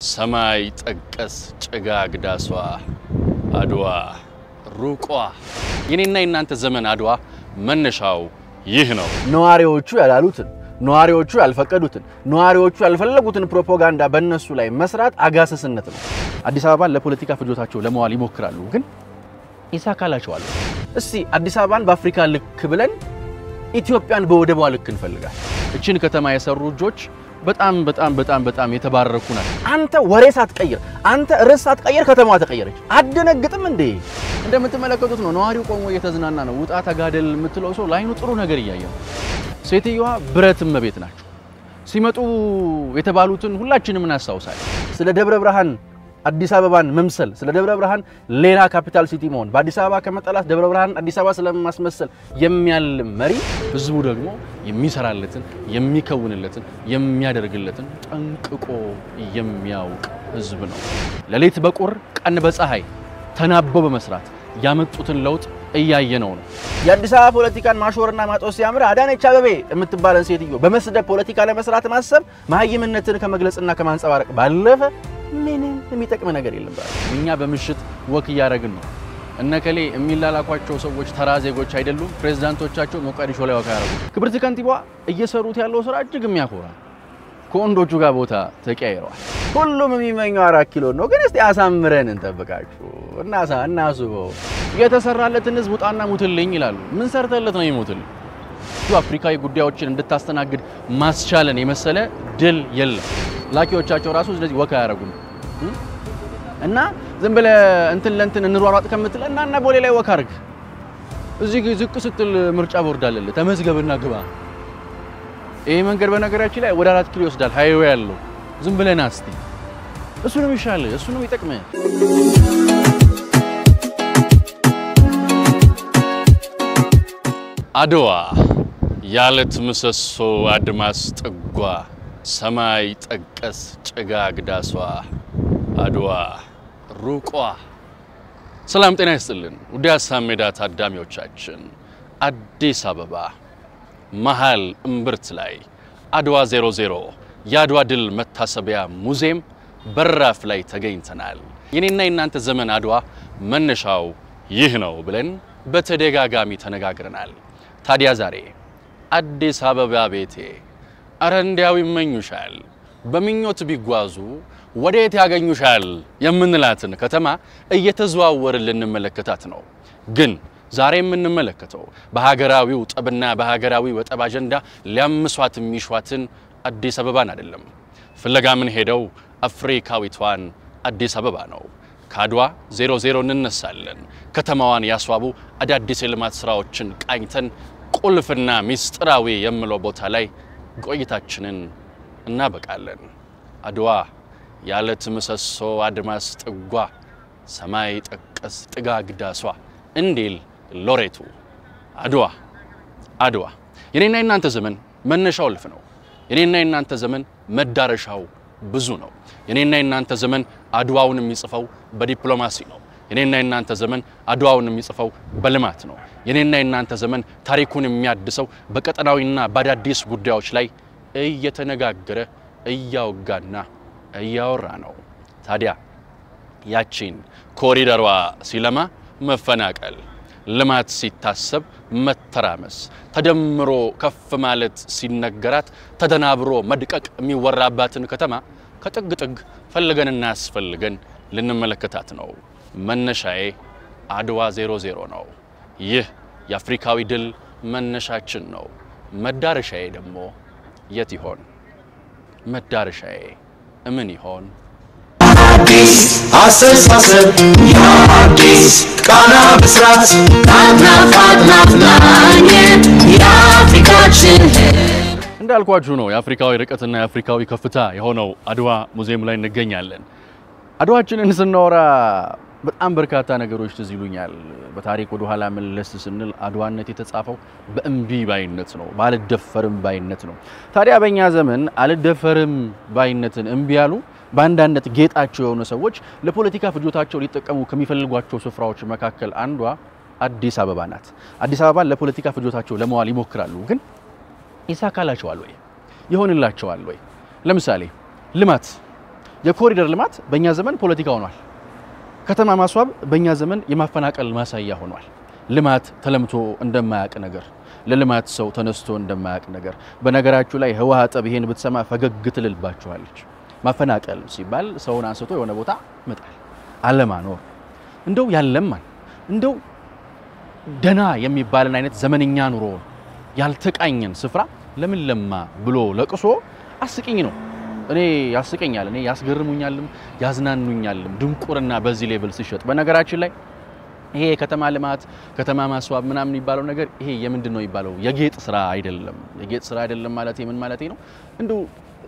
ሰማይ ጠቀስ ጭጋግ ዳሷ አድዋ ሩቋ የኔና የናንተ ዘመን አድዋ መነሻው ይህ ነው። ነዋሪዎቹ ያላሉትን ነዋሪዎቹ ያልፈቀዱትን ነዋሪዎቹ ያልፈለጉትን ፕሮፓጋንዳ በእነሱ ላይ መስራት አጋሰስነት ነው። አዲስ አበባን ለፖለቲካ ፍጆታቸው ለመዋል ይሞክራሉ፣ ግን ይሳካላቸዋል። እስቲ አዲስ አበባን በአፍሪካ ልክ ብለን ኢትዮጵያን በወደቧ ልክ እንፈልጋል። እችን ከተማ የሰሩ እጆች በጣም በጣም በጣም በጣም የተባረኩ ናቸው። አንተ ወሬ ሳትቀይር፣ አንተ ርዕስ ሳትቀይር ከተማዋ ተቀየረች። አደነግጥም እንዴ? እንደምትመለከቱት ነው። ነዋሪው ቆሞ እየተዝናና ነው። ውጣ ተጋደል የምትለው ሰው ላይኑ ጥሩ ነገር እያየ ነው። ሴትዮዋ ብረት እመቤት ናቸው። ሲመጡ የተባሉትን ሁላችንም እናስታውሳለን። ስለ ደብረ ብርሃን አዲስ አበባን መምሰል፣ ስለ ደብረ ብርሃን ሌላ ካፒታል ሲቲ መሆን፣ በአዲስ አበባ ከመጠላት ደብረ ብርሃን አዲስ አበባ ስለማስመሰል የሚያልም መሪ፣ ህዝቡ ደግሞ የሚሰራለትን የሚከውንለትን የሚያደርግለትን ጠንቅቆ የሚያውቅ ህዝብ ነው። ሌሊት በቁር ቀን በፀሐይ ተናበው በመስራት ያመጡትን ለውጥ እያየነው ነው። የአዲስ አበባ ፖለቲካን ማሾርና ማጦስ ሲያምር አዳነች አበቤ የምትባለን ሴትዮ በመስደብ ፖለቲካ ለመስራት ማሰብ መሀይምነትን ከመግለጽና ከማንጸባረቅ ባለፈ ምንም የሚጠቅም ነገር የለም። እኛ በምሽት ወክ እያደረግን ነው። እነከሌ የሚላላኳቸው ሰዎች ተራ ዜጎች አይደሉም። ፕሬዝዳንቶቻቸው ሞቃዲሾ ላይ ወክ ያደረጉ። ክብርት ከንቲባ እየሰሩት ያለው ስራ እጅግ የሚያኮራ ከወንዶቹ ጋር ቦታ ተቀያይረዋል። ሁሉም የሚመኘው አራት ኪሎ ነው። ግን እስቲ አሳምረን እንጠብቃችሁ እናሳ እናስበው። የተሰራለትን ህዝብ ውጣና ሙትልኝ ይላሉ። ምን ሰርተለት ነው ይሞትልኝ? አፍሪካዊ ጉዳዮችን እንድታስተናግድ ማስቻለን የመሰለ ድል የለም። ላኪዎቻቸው ራሱ ስለዚህ ወካ አያደርጉም እና ዝም ብለህ እንትን ለእንትን እንሯሯጥ ከምትል እና እና ቦሌ ላይ ወካ አድርግ። እዚህ ዝቅ ስትል ምርጫ ቦርድ አለልህ፣ ተመዝገብና ግባ። ይሄ መንገድ በነገራችን ላይ ወደ አራት ኪሎ ይወስዳል፣ ሃይዌ ያለው ዝም ብለህ ና እስቲ። እሱ ነው የሚሻልህ፣ እሱ ነው የሚጠቅምህ። አድዋ ያለት ምሰሶ አድማስ ጥጓ ሰማይ ጠቀስ ጭጋግ ዳሷ አድዋ ሩቋ። ሰላም ጤና ይስጥልን ውድ ሀሳብ ሜዳ ታዳሚዎቻችን፣ አዲስ አበባ መሃል እምብርት ላይ አድዋ 00 የአድዋ ድል መታሰቢያ ሙዚየም በራፍ ላይ ተገኝተናል። የኔና የናንተ ዘመን አድዋ መነሻው ይህ ነው ብለን በተደጋጋሚ ተነጋግረናል። ታዲያ ዛሬ አዲስ አበባ ቤቴ አረ እንዲያው ይመኙሻል፣ በምኞት ቢጓዙ ወዴት ያገኙሻል የምንላትን ከተማ እየተዘዋወርን ልንመለከታት ነው። ግን ዛሬ የምንመለከተው በሀገራዊው ጠብና በሀገራዊ ወጠብ አጀንዳ ሊያምሷት የሚሿትን አዲስ አበባን አይደለም። ፍለጋ ምን ሄደው አፍሪካዊቷን አዲስ አበባ ነው። ከአድዋ 00 እንነሳለን። ከተማዋን ያስዋቡ አዳዲስ የልማት ስራዎችን ቃኝተን ቁልፍና ሚስጥራዊ የምለው ቦታ ላይ ቆይታችንን እናበቃለን። አድዋ ያለት ምሰሶ አድማስ ጥጓ ሰማይ ጠቀስ ጥጋግ ዳሷ እንዲል ሎሬቱ አድዋ አድዋ የኔና የናንተ ዘመን መነሻው እልፍ ነው። የኔና የናንተ ዘመን መዳረሻው ብዙ ነው። የኔና የናንተ ዘመን አድዋውን የሚጽፈው በዲፕሎማሲ ነው። የኔና የናንተ ዘመን አድዋውን የሚጽፈው በልማት ነው። የኔና የናንተ ዘመን ታሪኩን የሚያድሰው በቀጠናዊና በአዳዲስ ጉዳዮች ላይ እየተነጋገረ እያወጋና እያወራ ነው። ታዲያ ያቺን ኮሪደሯ ሲለማ መፈናቀል፣ ልማት ሲታሰብ መተራመስ፣ ተደምሮ ከፍ ማለት ሲነገራት ተደናብሮ መድቀቅ የሚወራባትን ከተማ ከጥግ ጥግ ፈልገንና ያስፈልገን ልንመለከታት ነው። መነሻዬ አድዋ 00 ነው። ይህ የአፍሪካዊ ድል መነሻችን ነው። መዳረሻዬ ደግሞ የት ይሆን? መዳረሻዬ እምን ይሆን? አዲስ አስተሳሰብ የአዲስ ቃና ብስራት ናፍናፍ ናፍናኝ የአፍሪካችን እንዳልኳችሁ ነው የአፍሪካዊ ርቀትና የአፍሪካዊ ከፍታ የሆነው አድዋ ሙዚየም ላይ እንገኛለን። አድዋችንን ስናወራ በጣም በርካታ ነገሮች ትዝ ይሉኛል። በታሪክ ወደ ኋላ መለስ ስንል አድዋነት የተጻፈው በእምቢ ባይነት ነው፣ ባልደፈርም ባይነት ነው። ታዲያ በእኛ ዘመን አልደፈርም ባይነትን እምቢ ያሉ በአንዳንድ ጌጣቸው የሆኑ ሰዎች ለፖለቲካ ፍጆታቸው ሊጠቀሙ ከሚፈልጓቸው ስፍራዎች መካከል አንዷ አዲስ አበባ ናት። አዲስ አበባን ለፖለቲካ ፍጆታቸው ለመዋል ይሞክራሉ፣ ግን ይሳካላቸዋል ወይ? ይሆንላቸዋል ወይ? ለምሳሌ ልማት የኮሪደር ልማት በእኛ ዘመን ፖለቲካ ሆኗል። ከተማ ማስዋብ በእኛ ዘመን የማፈናቀል ማሳያ ሆኗል። ልማት ተለምቶ እንደማያውቅ ነገር፣ ለልማት ሰው ተነስቶ እንደማያውቅ ነገር። በነገራችሁ ላይ ህወሓት ጠብ ይሄን ብትሰማ ፈገግ ትልልባችኋለች። ማፈናቀል ሲባል ሰውን አንስቶ የሆነ ቦታ መጣል፣ አለማኖር፣ እንደው ያለማን እንደው ደና የሚባልን አይነት ዘመንኛ ኑሮ ያልተቃኘን ስፍራ ለምን ለማ ብሎ ለቅሶ አስቂኝ ነው። እኔ ያስቀኛል፣ እኔ ያስገርሙኛልም ያዝናኑኛልም ድንቁርና በዚህ ሌቭል ሲሸጥ። በነገራችን ላይ ይሄ የከተማ ልማት ከተማ ማስዋብ ምናምን የሚባለው ነገር ይሄ የምንድን ነው የሚባለው? የጌጥ ስራ አይደለም። የጌጥ ስራ አይደለም ማለት ምን ማለት ነው? እንደው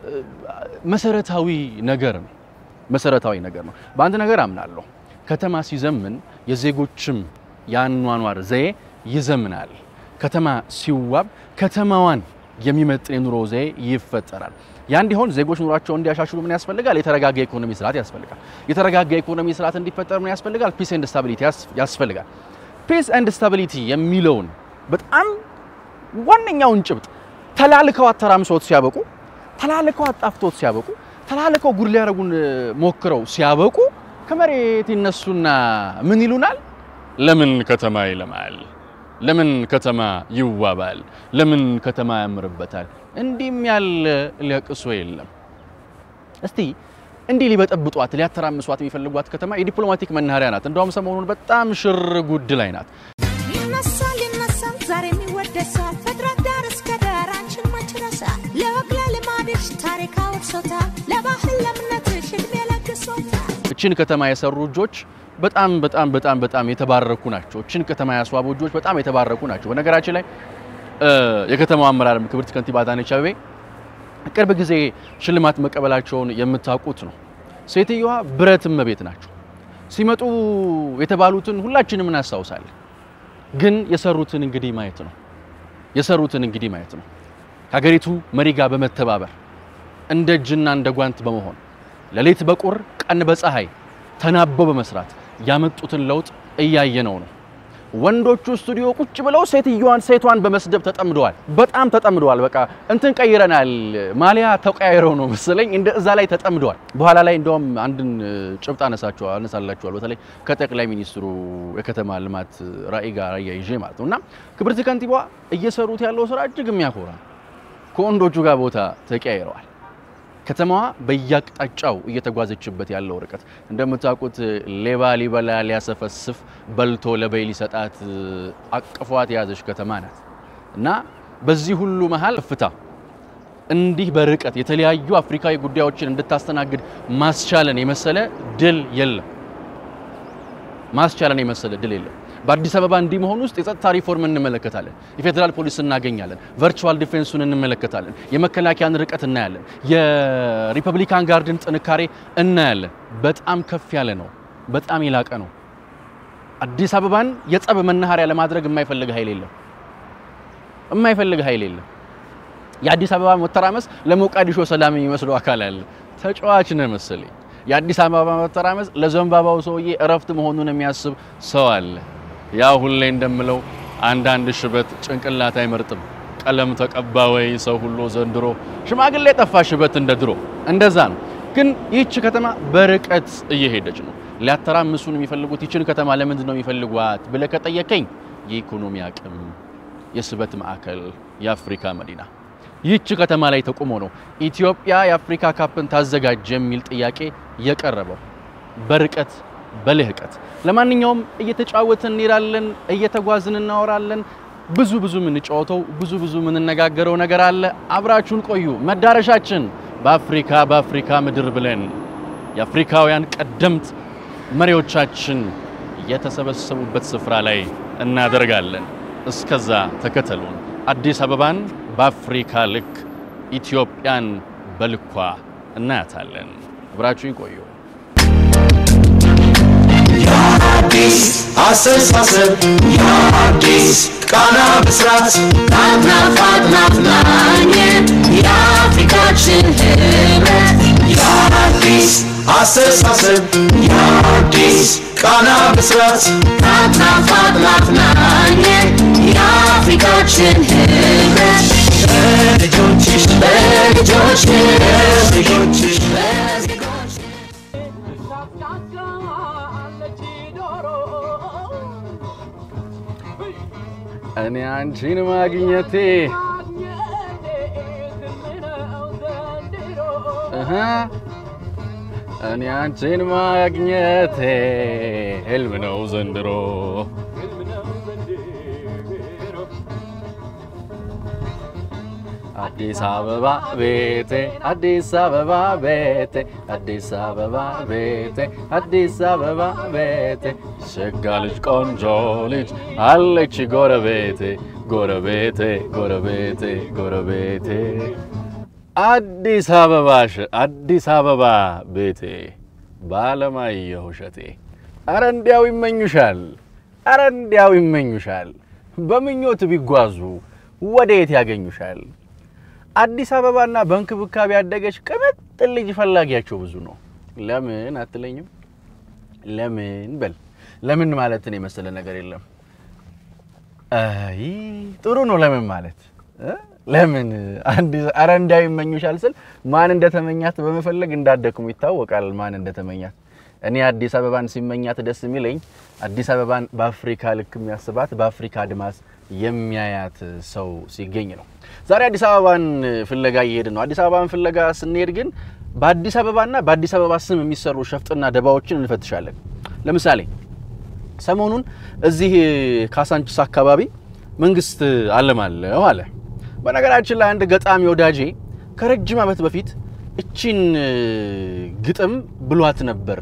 መሰረታዊ ነገር ነው። መሰረታዊ ነገር ነው። በአንድ ነገር አምናለሁ። ከተማ ሲዘምን የዜጎችም የአኗኗር ዘዬ ይዘምናል። ከተማ ሲዋብ ከተማዋን የሚመጥን የኑሮ ዘዬ ይፈጠራል። ያ እንዲሆን ዜጎች ኑሯቸውን እንዲያሻሽሉ ምን ያስፈልጋል? የተረጋጋ ኢኮኖሚ ስርዓት ያስፈልጋል። የተረጋጋ ኢኮኖሚ ስርዓት እንዲፈጠር ምን ያስፈልጋል? ፒስ ኤንድ ስታቢሊቲ ያስፈልጋል። ፒስ ኤንድ ስታቢሊቲ የሚለውን በጣም ዋነኛውን ጭብጥ ተላልከው አተራምሶት ሲያበቁ፣ ተላልከው አጣፍቶት ሲያበቁ፣ ተላልከው ጉድ ሊያደርጉን ሞክረው ሲያበቁ ከመሬት ይነሱና ምን ይሉናል? ለምን ከተማ ይለማል? ለምን ከተማ ይዋባል? ለምን ከተማ ያምርበታል? እንዲህም ያለ ለቅሶ የለም። እስቲ እንዲህ ሊበጠብጧት ሊያተራምሷት የሚፈልጓት ከተማ የዲፕሎማቲክ መናኸሪያ ናት። እንደውም ሰሞኑን በጣም ሽር ጉድ ላይ ናት። ይነሳል ይነሳል ዛሬ የሚወደሳል ፍጥረት ዳር እስከ ዳር አንቺን መች ረሳል ለወግ ለልማድሽ ታሪክ አውርሶታል ለባህል ለእምነትሽ ዕድሜ ለግሶታል እችን ከተማ የሰሩ እጆች በጣም በጣም በጣም በጣም የተባረኩ ናቸው። እችን ከተማ ያስዋቡ እጆች በጣም የተባረኩ ናቸው። በነገራችን ላይ የከተማው አመራርም ክብርት ከንቲባ አዳነች አቤቤ ቅርብ ጊዜ ሽልማት መቀበላቸውን የምታውቁት ነው። ሴትዮዋ ብረት እመቤት ናቸው። ሲመጡ የተባሉትን ሁላችንም እናስታውሳለን። ግን የሰሩትን እንግዲህ ማየት ነው። የሰሩትን እንግዲህ ማየት ነው። ከሀገሪቱ መሪ ጋር በመተባበር እንደ እጅና እንደ ጓንት በመሆን ሌሊት በቁር ቀን በፀሐይ ተናበው በመስራት ያመጡትን ለውጥ እያየነው ነው። ወንዶቹ ስቱዲዮ ቁጭ ብለው ሴትዮዋን ሴቷን በመስደብ ተጠምደዋል። በጣም ተጠምደዋል። በቃ እንትን ቀይረናል፣ ማሊያ ተቀያይረው ነው መሰለኝ እንደ እዛ ላይ ተጠምደዋል። በኋላ ላይ እንደውም አንድን ጭብጥ አነሳቸዋል አነሳላቸዋል በተለይ ከጠቅላይ ሚኒስትሩ የከተማ ልማት ራዕይ ጋር አያይዤ ማለት ነው እና ክብርት ከንቲባዋ እየሰሩት ያለው ስራ እጅግ የሚያኮራ ከወንዶቹ ጋር ቦታ ተቀያይረዋል። ከተማዋ በየአቅጣጫው እየተጓዘችበት ያለው ርቀት እንደምታውቁት ሌባ ሊበላ ሊያሰፈስፍ በልቶ ለበይ ሊሰጣት አቅፏት የያዘች ከተማ ናት እና በዚህ ሁሉ መሀል ከፍታ እንዲህ በርቀት የተለያዩ አፍሪካዊ ጉዳዮችን እንድታስተናግድ ማስቻለን የመሰለ ድል የለም። ማስቻለን የመሰለ ድል የለም። በአዲስ አበባ እንዲህ መሆን ውስጥ የጸጥታ ሪፎርም እንመለከታለን። የፌዴራል ፖሊስ እናገኛለን። ቨርቹዋል ዲፌንሱን እንመለከታለን። የመከላከያን ርቀት እናያለን። የሪፐብሊካን ጋርድን ጥንካሬ እናያለን። በጣም ከፍ ያለ ነው። በጣም የላቀ ነው። አዲስ አበባን የጸብ መናኸሪያ ለማድረግ የማይፈልግ ኃይል የለም። የማይፈልግ ኃይል የለም። የአዲስ አበባ መተራመስ ለሞቃዲሾ ሰላም የሚመስለው አካል አለ። ተጫዋች ነው መሰለኝ። የአዲስ አበባ መተራመስ ለዘንባባው ሰውዬ እረፍት መሆኑን የሚያስብ ሰው አለ። ያ ሁሌ እንደምለው አንዳንድ ሽበት ጭንቅላት አይመርጥም። ቀለም ተቀባ ወይ ሰው ሁሉ ዘንድሮ ሽማግሌ ጠፋ ሽበት እንደ ድሮ እንደዛ ነው። ግን ይህች ከተማ በርቀት እየሄደች ነው። ሊያተራምሱን የሚፈልጉት ይችን ከተማ ለምንድን ነው የሚፈልጓት ብለህ ከጠየቀኝ የኢኮኖሚ አቅም፣ የስበት ማዕከል፣ የአፍሪካ መዲና ይህች ከተማ ላይ ተቆሞ ነው ኢትዮጵያ የአፍሪካ ካፕን ታዘጋጅ የሚል ጥያቄ የቀረበው በርቀት በልህቀት። ለማንኛውም እየተጫወትን እንሄዳለን፣ እየተጓዝን እናወራለን። ብዙ ብዙ የምንጫወተው ብዙ ብዙ የምንነጋገረው ነገር አለ። አብራችሁን ቆዩ። መዳረሻችን በአፍሪካ በአፍሪካ ምድር ብለን የአፍሪካውያን ቀደምት መሪዎቻችን የተሰበሰቡበት ስፍራ ላይ እናደርጋለን። እስከዛ ተከተሉን። አዲስ አበባን በአፍሪካ ልክ ኢትዮጵያን በልኳ እናያታለን። አብራችሁን ቆዩ። የአዲስ አስተሳሰብ የአዲስ ቃና ብስራት ናፍናፍ አጥናፍ ናኘን የአፍሪካችን ህብረት የአዲስ አስተሳሰብ የአዲስ ቃና ብስራት ናፍናፍ አጥናፍ ናኘን የአፍሪካችን ህብረት በልጆችሽ በልጆችሽ በልጆችሽ በዜጎችሽ እኔ አንቺን ማግኘቴ እህ እኔ አንቺን ማግኘቴ ህልም ነው ዘንድሮ። አዲስ አበባ ቤቴ አዲስ አበባ ቤቴ አዲስ አበባ ቤቴ አዲስ አበባ ቤቴ ሸጋ ልጅ ቆንጆ ልጅ አለች ጎረቤቴ ጎረቤቴ ጎረቤቴ ጎረቤቴ አዲስ አበባሽ አዲስ አበባ ቤቴ ባለማየሁ እሸቴ አረ እንዲያው ይመኙሻል አረ እንዲያው ይመኙሻል በምኞት ቢጓዙ ወዴት ያገኙሻል አዲስ አበባና በእንክብካቤ ያደገች ቅምጥል ልጅ ፈላጊያቸው ብዙ ነው። ለምን አትለኝም? ለምን በል ለምን ማለትን የመሰለ ነገር የለም። አይ ጥሩ ነው ለምን ማለት እ? ለምን አረ እንዲያው ይመኙሻል ስል ማን እንደተመኛት በመፈለግ እንዳደክሙ ይታወቃል። ማን እንደተመኛት እኔ አዲስ አበባን ሲመኛት ደስ የሚለኝ አዲስ አበባን በአፍሪካ ልክ የሚያስባት በአፍሪካ አድማስ የሚያያት ሰው ሲገኝ ነው። ዛሬ አዲስ አበባን ፍለጋ እየሄድን ነው። አዲስ አበባን ፍለጋ ስንሄድ ግን በአዲስ አበባና በአዲስ አበባ ስም የሚሰሩ ሸፍጥና ደባዎችን እንፈትሻለን። ለምሳሌ ሰሞኑን እዚህ ካሳንቺስ አካባቢ መንግስት አለማለሁ አለ። በነገራችን ላይ አንድ ገጣሚ ወዳጄ ከረጅም ዓመት በፊት እቺን ግጥም ብሏት ነበር።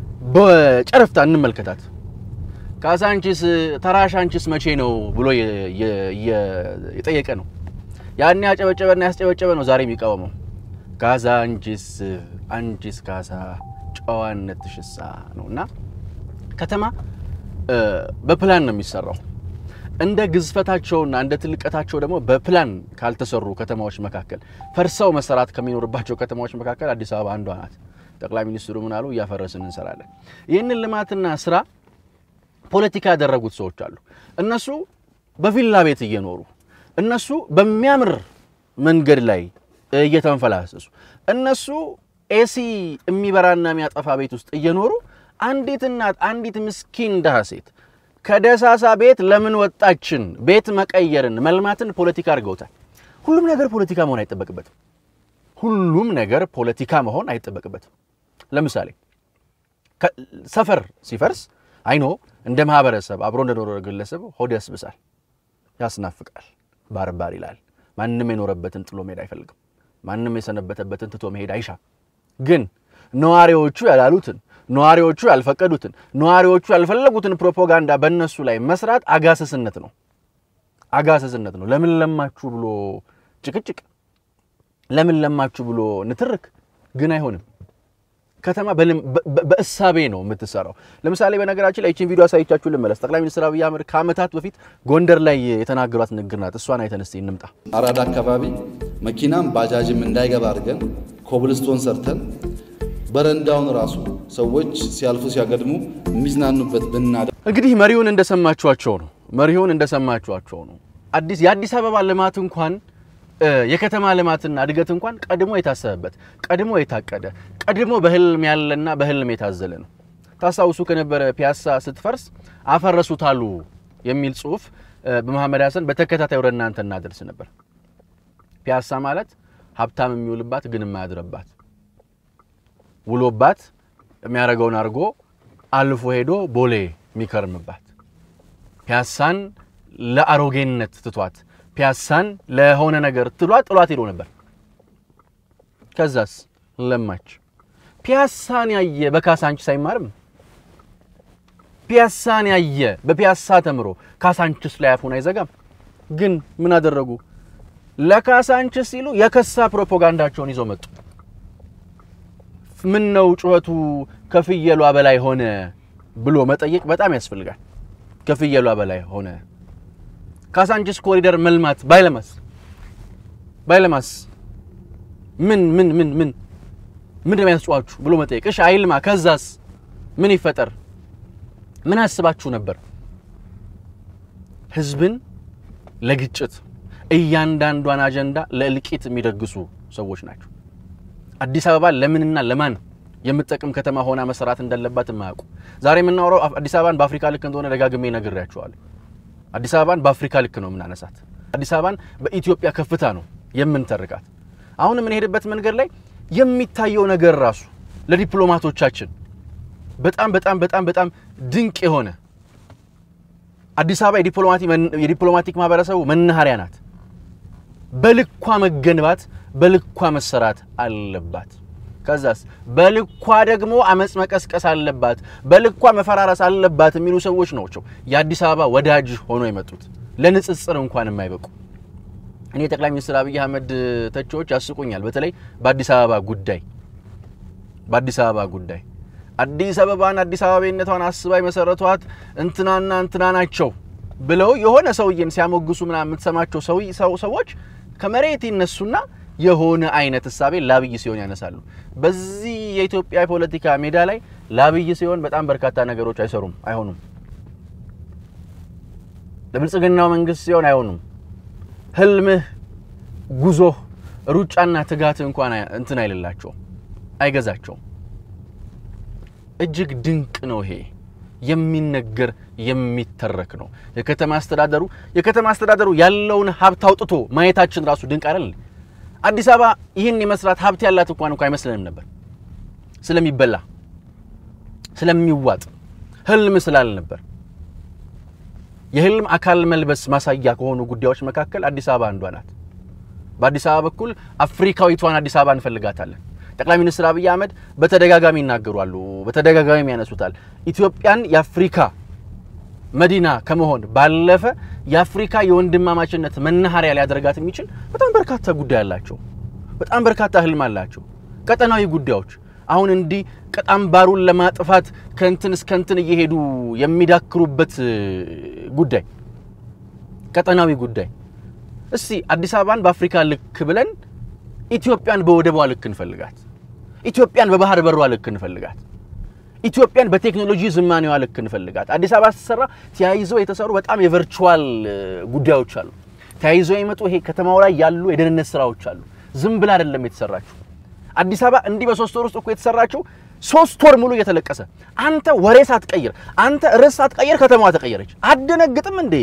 በጨረፍታ እንመልከታት። ካሳንቺስ ተራሻንቺስ መቼ ነው ብሎ የጠየቀ ነው። ያን ያጨበጨበና ያስጨበጨበ ነው ዛሬ የሚቃወመው። ካሳንቺስ አንቺስ ካሳ ጨዋነት ሽሳ ነው እና ከተማ በፕላን ነው የሚሰራው። እንደ ግዝፈታቸውና እንደ ትልቀታቸው ደግሞ በፕላን ካልተሰሩ ከተማዎች መካከል ፈርሰው መሰራት ከሚኖርባቸው ከተማዎች መካከል አዲስ አበባ አንዷ ናት። ጠቅላይ ሚኒስትሩ ምን አሉ? እያፈረስን እንሰራለን። ይህንን ልማትና ስራ ፖለቲካ ያደረጉት ሰዎች አሉ። እነሱ በቪላ ቤት እየኖሩ እነሱ በሚያምር መንገድ ላይ እየተንፈላሰሱ እነሱ ኤሲ የሚበራና የሚያጠፋ ቤት ውስጥ እየኖሩ አንዲት እናት አንዲት ምስኪን ድሃ ሴት ከደሳሳ ቤት ለምን ወጣችን ቤት መቀየርን መልማትን ፖለቲካ አድርገውታል። ሁሉም ነገር ፖለቲካ መሆን አይጠበቅበትም። ሁሉም ነገር ፖለቲካ መሆን አይጠበቅበትም። ለምሳሌ ሰፈር ሲፈርስ አይኖ እንደ ማህበረሰብ አብሮ እንደኖረ ግለሰብ ሆድ ያስብሳል፣ ያስናፍቃል፣ ባርባር ይላል። ማንም የኖረበትን ጥሎ መሄድ አይፈልግም። ማንም የሰነበተበትን ትቶ መሄድ አይሻም። ግን ነዋሪዎቹ ያላሉትን ነዋሪዎቹ ያልፈቀዱትን ነዋሪዎቹ ያልፈለጉትን ፕሮፓጋንዳ በእነሱ ላይ መስራት አጋሰስነት ነው። አጋሰስነት ነው። ለምን ለማችሁ ብሎ ጭቅጭቅ፣ ለምን ለማችሁ ብሎ ንትርክ ግን አይሆንም። ከተማ በእሳቤ ነው የምትሰራው። ለምሳሌ በነገራችን ላይ ይህችን ቪዲዮ አሳይቻችሁ ልመለስ። ጠቅላይ ሚኒስትር አብይ አህመድ ከዓመታት በፊት ጎንደር ላይ የተናገሯት ንግግር ናት። እሷን አይተን እስቲ እንምጣ። አራዳ አካባቢ መኪናም ባጃጅም እንዳይገባ አድርገን ኮብልስቶን ሰርተን በረንዳውን ራሱ ሰዎች ሲያልፉ ሲያገድሙ የሚዝናኑበት ብናደ እንግዲህ መሪውን እንደሰማችኋቸው ነው። መሪውን እንደሰማችኋቸው ነው። አዲስ የአዲስ አበባ ልማት እንኳን የከተማ ልማትና እድገት እንኳን ቀድሞ የታሰበበት ቀድሞ የታቀደ ቀድሞ በህልም ያለና በህልም የታዘለ ነው። ታስታውሱ ከነበረ ፒያሳ ስትፈርስ አፈረሱታሉ የሚል ጽሁፍ በመሐመድ ሀሰን በተከታታይ ወደ እናንተ እናደርስ ነበር። ፒያሳ ማለት ሀብታም የሚውልባት ግን የማያድርባት ውሎባት የሚያደርገውን አድርጎ አልፎ ሄዶ ቦሌ የሚከርምባት ፒያሳን ለአሮጌነት ትቷት ፒያሳን ለሆነ ነገር ትሏት ጥሏት ሄዶ ነበር። ከዛስ ለማች። ፒያሳን ያየ በካሳንችስ አይማርም። ፒያሳን ያየ በፒያሳ ተምሮ ካሳንችስ ላይ አፉን አይዘጋም። ግን ምን አደረጉ? ለካሳንችስ ሲሉ የከሳ ፕሮፓጋንዳቸውን ይዘው መጡ። ምን ነው ጩኸቱ ከፍየሏ በላይ ሆነ ብሎ መጠየቅ በጣም ያስፈልጋል። ከፍየሏ በላይ ሆነ ካሳንችስ ኮሪደር መልማት ባይለማስ ባይለማስ ምን ምን ምን ምን ምን የሚያስጨዋችሁ ብሎ መጠየቅ። እሺ አይልማ፣ ከዛስ ምን ይፈጠር? ምን አስባችሁ ነበር? ህዝብን ለግጭት እያንዳንዷን አጀንዳ ለእልቂት የሚደግሱ ሰዎች ናቸው። አዲስ አበባ ለምንና ለማን የምትጠቅም ከተማ ሆና መሰራት እንዳለባት የማያውቁ ዛሬ የምናወራው አዲስ አበባን በአፍሪካ ልክ እንደሆነ ደጋግሜ ነግሬያቸዋለሁ። አዲስ አበባን በአፍሪካ ልክ ነው የምናነሳት። አዲስ አበባን በኢትዮጵያ ከፍታ ነው የምንተርቃት። አሁን የምንሄድበት መንገድ ላይ የሚታየው ነገር ራሱ ለዲፕሎማቶቻችን በጣም በጣም በጣም በጣም ድንቅ የሆነ አዲስ አበባ የዲፕሎማቲክ ማህበረሰቡ መናኸሪያ ናት። በልኳ መገንባት በልኳ መሰራት አለባት። ከዛስ በልኳ ደግሞ አመፅ መቀስቀስ አለባት፣ በልኳ መፈራረስ አለባት የሚሉ ሰዎች ናቸው የአዲስ አበባ ወዳጅ ሆኖ የመጡት ለንጽጽር እንኳን የማይበቁ። እኔ ጠቅላይ ሚኒስትር አብይ አህመድ ተቺዎች ያስቁኛል። በተለይ በአዲስ አበባ ጉዳይ በአዲስ አበባ ጉዳይ አዲስ አበባን አዲስ አበባነቷን አስባ የመሰረቷት እንትናና እንትና ናቸው ብለው የሆነ ሰውዬን ሲያሞግሱ ምናምን የምትሰማቸው ሰዎች ከመሬት ይነሱና የሆነ አይነት እሳቤ ለአብይ ሲሆን ያነሳሉ። በዚህ የኢትዮጵያ የፖለቲካ ሜዳ ላይ ለአብይ ሲሆን በጣም በርካታ ነገሮች አይሰሩም፣ አይሆኑም። ለብልጽግናው መንግስት ሲሆን አይሆኑም። ህልምህ፣ ጉዞህ፣ ሩጫና ትጋት እንኳን እንትን አይልላቸውም፣ አይገዛቸውም። እጅግ ድንቅ ነው። ይሄ የሚነገር የሚተረክ ነው። የከተማ አስተዳደሩ የከተማ አስተዳደሩ ያለውን ሀብት አውጥቶ ማየታችን ራሱ ድንቅ አይደል? አዲስ አበባ ይህን የመስራት ሀብት ያላት እንኳን እንኳ አይመስለንም ነበር። ስለሚበላ ስለሚዋጥ ህልም ስላል ነበር። የህልም አካል መልበስ ማሳያ ከሆኑ ጉዳዮች መካከል አዲስ አበባ አንዷ ናት። በአዲስ አበባ በኩል አፍሪካዊቷን አዲስ አበባ እንፈልጋታለን። ጠቅላይ ሚኒስትር አብይ አህመድ በተደጋጋሚ ይናገሯሉ፣ በተደጋጋሚ ያነሱታል። ኢትዮጵያን የአፍሪካ መዲና ከመሆን ባለፈ የአፍሪካ የወንድማማችነት መናኸሪያ ሊያደርጋት የሚችል በጣም በርካታ ጉዳይ አላቸው። በጣም በርካታ ህልም አላቸው። ቀጠናዊ ጉዳዮች አሁን እንዲህ ቀጣምባሩን ለማጥፋት ከንትን እስከ እንትን እየሄዱ የሚዳክሩበት ጉዳይ ቀጠናዊ ጉዳይ። እስቲ አዲስ አበባን በአፍሪካ ልክ ብለን ኢትዮጵያን በወደቧ ልክ እንፈልጋት። ኢትዮጵያን በባህር በሯ ልክ እንፈልጋት። ኢትዮጵያን በቴክኖሎጂ ዝማኔዋ ልክ እንፈልጋት። አዲስ አበባ ስትሰራ ተያይዘው የተሰሩ በጣም የቨርቹዋል ጉዳዮች አሉ። ተያይዘው የመጡ ይሄ ከተማው ላይ ያሉ የደህንነት ስራዎች አሉ። ዝም ብላ አይደለም የተሰራችው። አዲስ አበባ እንዲህ በሶስት ወር ውስጥ እኮ የተሰራችው ሶስት ወር ሙሉ እየተለቀሰ አንተ ወሬ ሳትቀይር፣ አንተ ርዕስ ሳትቀይር ከተማዋ ተቀየረች። አደነግጥም እንዴ?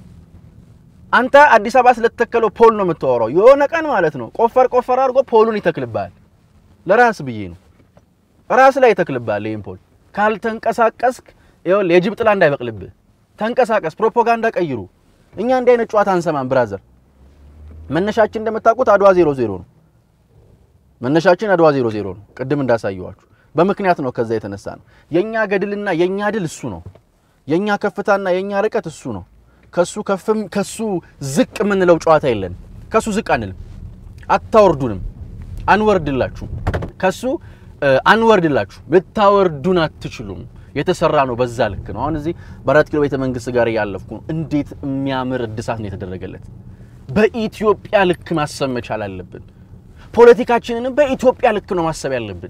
አንተ አዲስ አበባ ስለተተከለው ፖል ነው የምታወራው። የሆነ ቀን ማለት ነው ቆፈር ቆፈር አድርጎ ፖሉን ይተክልብሃል። ለራስ ብዬ ነው ራስ ላይ ይተክልብሃል ይህን ፖል። ካልተንቀሳቀስክ ይኸውልህ የጅብ ጥላ እንዳይበቅልብህ ተንቀሳቀስ። ፕሮፓጋንዳ ቀይሩ። እኛ እንዲህ አይነት ጨዋታ አንሰማም ብራዘር። መነሻችን እንደምታውቁት አድዋ ዜሮ ዜሮ ነው። መነሻችን አድዋ ዜሮ ዜሮ ነው። ቅድም እንዳሳየዋችሁ በምክንያት ነው። ከዛ የተነሳ ነው የኛ ገድልና የኛ ድል እሱ ነው። የኛ ከፍታና የኛ ርቀት እሱ ነው። ከሱ ከፍም ከሱ ዝቅ የምንለው ጨዋታ የለን። ከሱ ዝቅ አንልም፣ አታወርዱንም፣ አንወርድላችሁም። ከሱ አንወርድላችሁ፣ ልታወርዱን አትችሉም። የተሰራ ነው በዛ ልክ ነው። አሁን እዚህ በአራት ኪሎ ቤተ መንግስት ጋር እያለፍኩ ነው። እንዴት የሚያምር እድሳት ነው የተደረገለት። በኢትዮጵያ ልክ ማሰብ መቻል አለብን። ፖለቲካችንንም በኢትዮጵያ ልክ ነው ማሰብ ያለብን።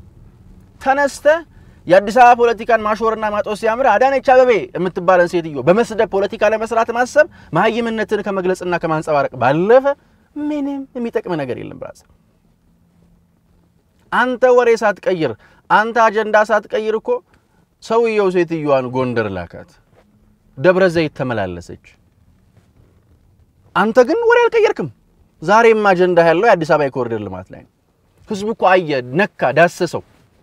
ተነስተ የአዲስ አበባ ፖለቲካን ማሾርና ማጦስ ሲያምር አዳነች አበቤ የምትባለን ሴትዮ በመስደብ ፖለቲካ ለመስራት ማሰብ መሀይምነትን ከመግለጽና ከማንጸባረቅ ባለፈ ምንም የሚጠቅም ነገር የለም። ብራዘ አንተ ወሬ ሳትቀይር፣ አንተ አጀንዳ ሳትቀይር እኮ ሰውየው ሴትዮዋን ጎንደር ላካት፣ ደብረ ዘይት ተመላለሰች። አንተ ግን ወሬ አልቀየርክም። ዛሬም አጀንዳ ያለው የአዲስ አበባ የኮሪደር ልማት ላይ ነው። ህዝቡ እኮ አየ፣ ነካ፣ ዳሰሰው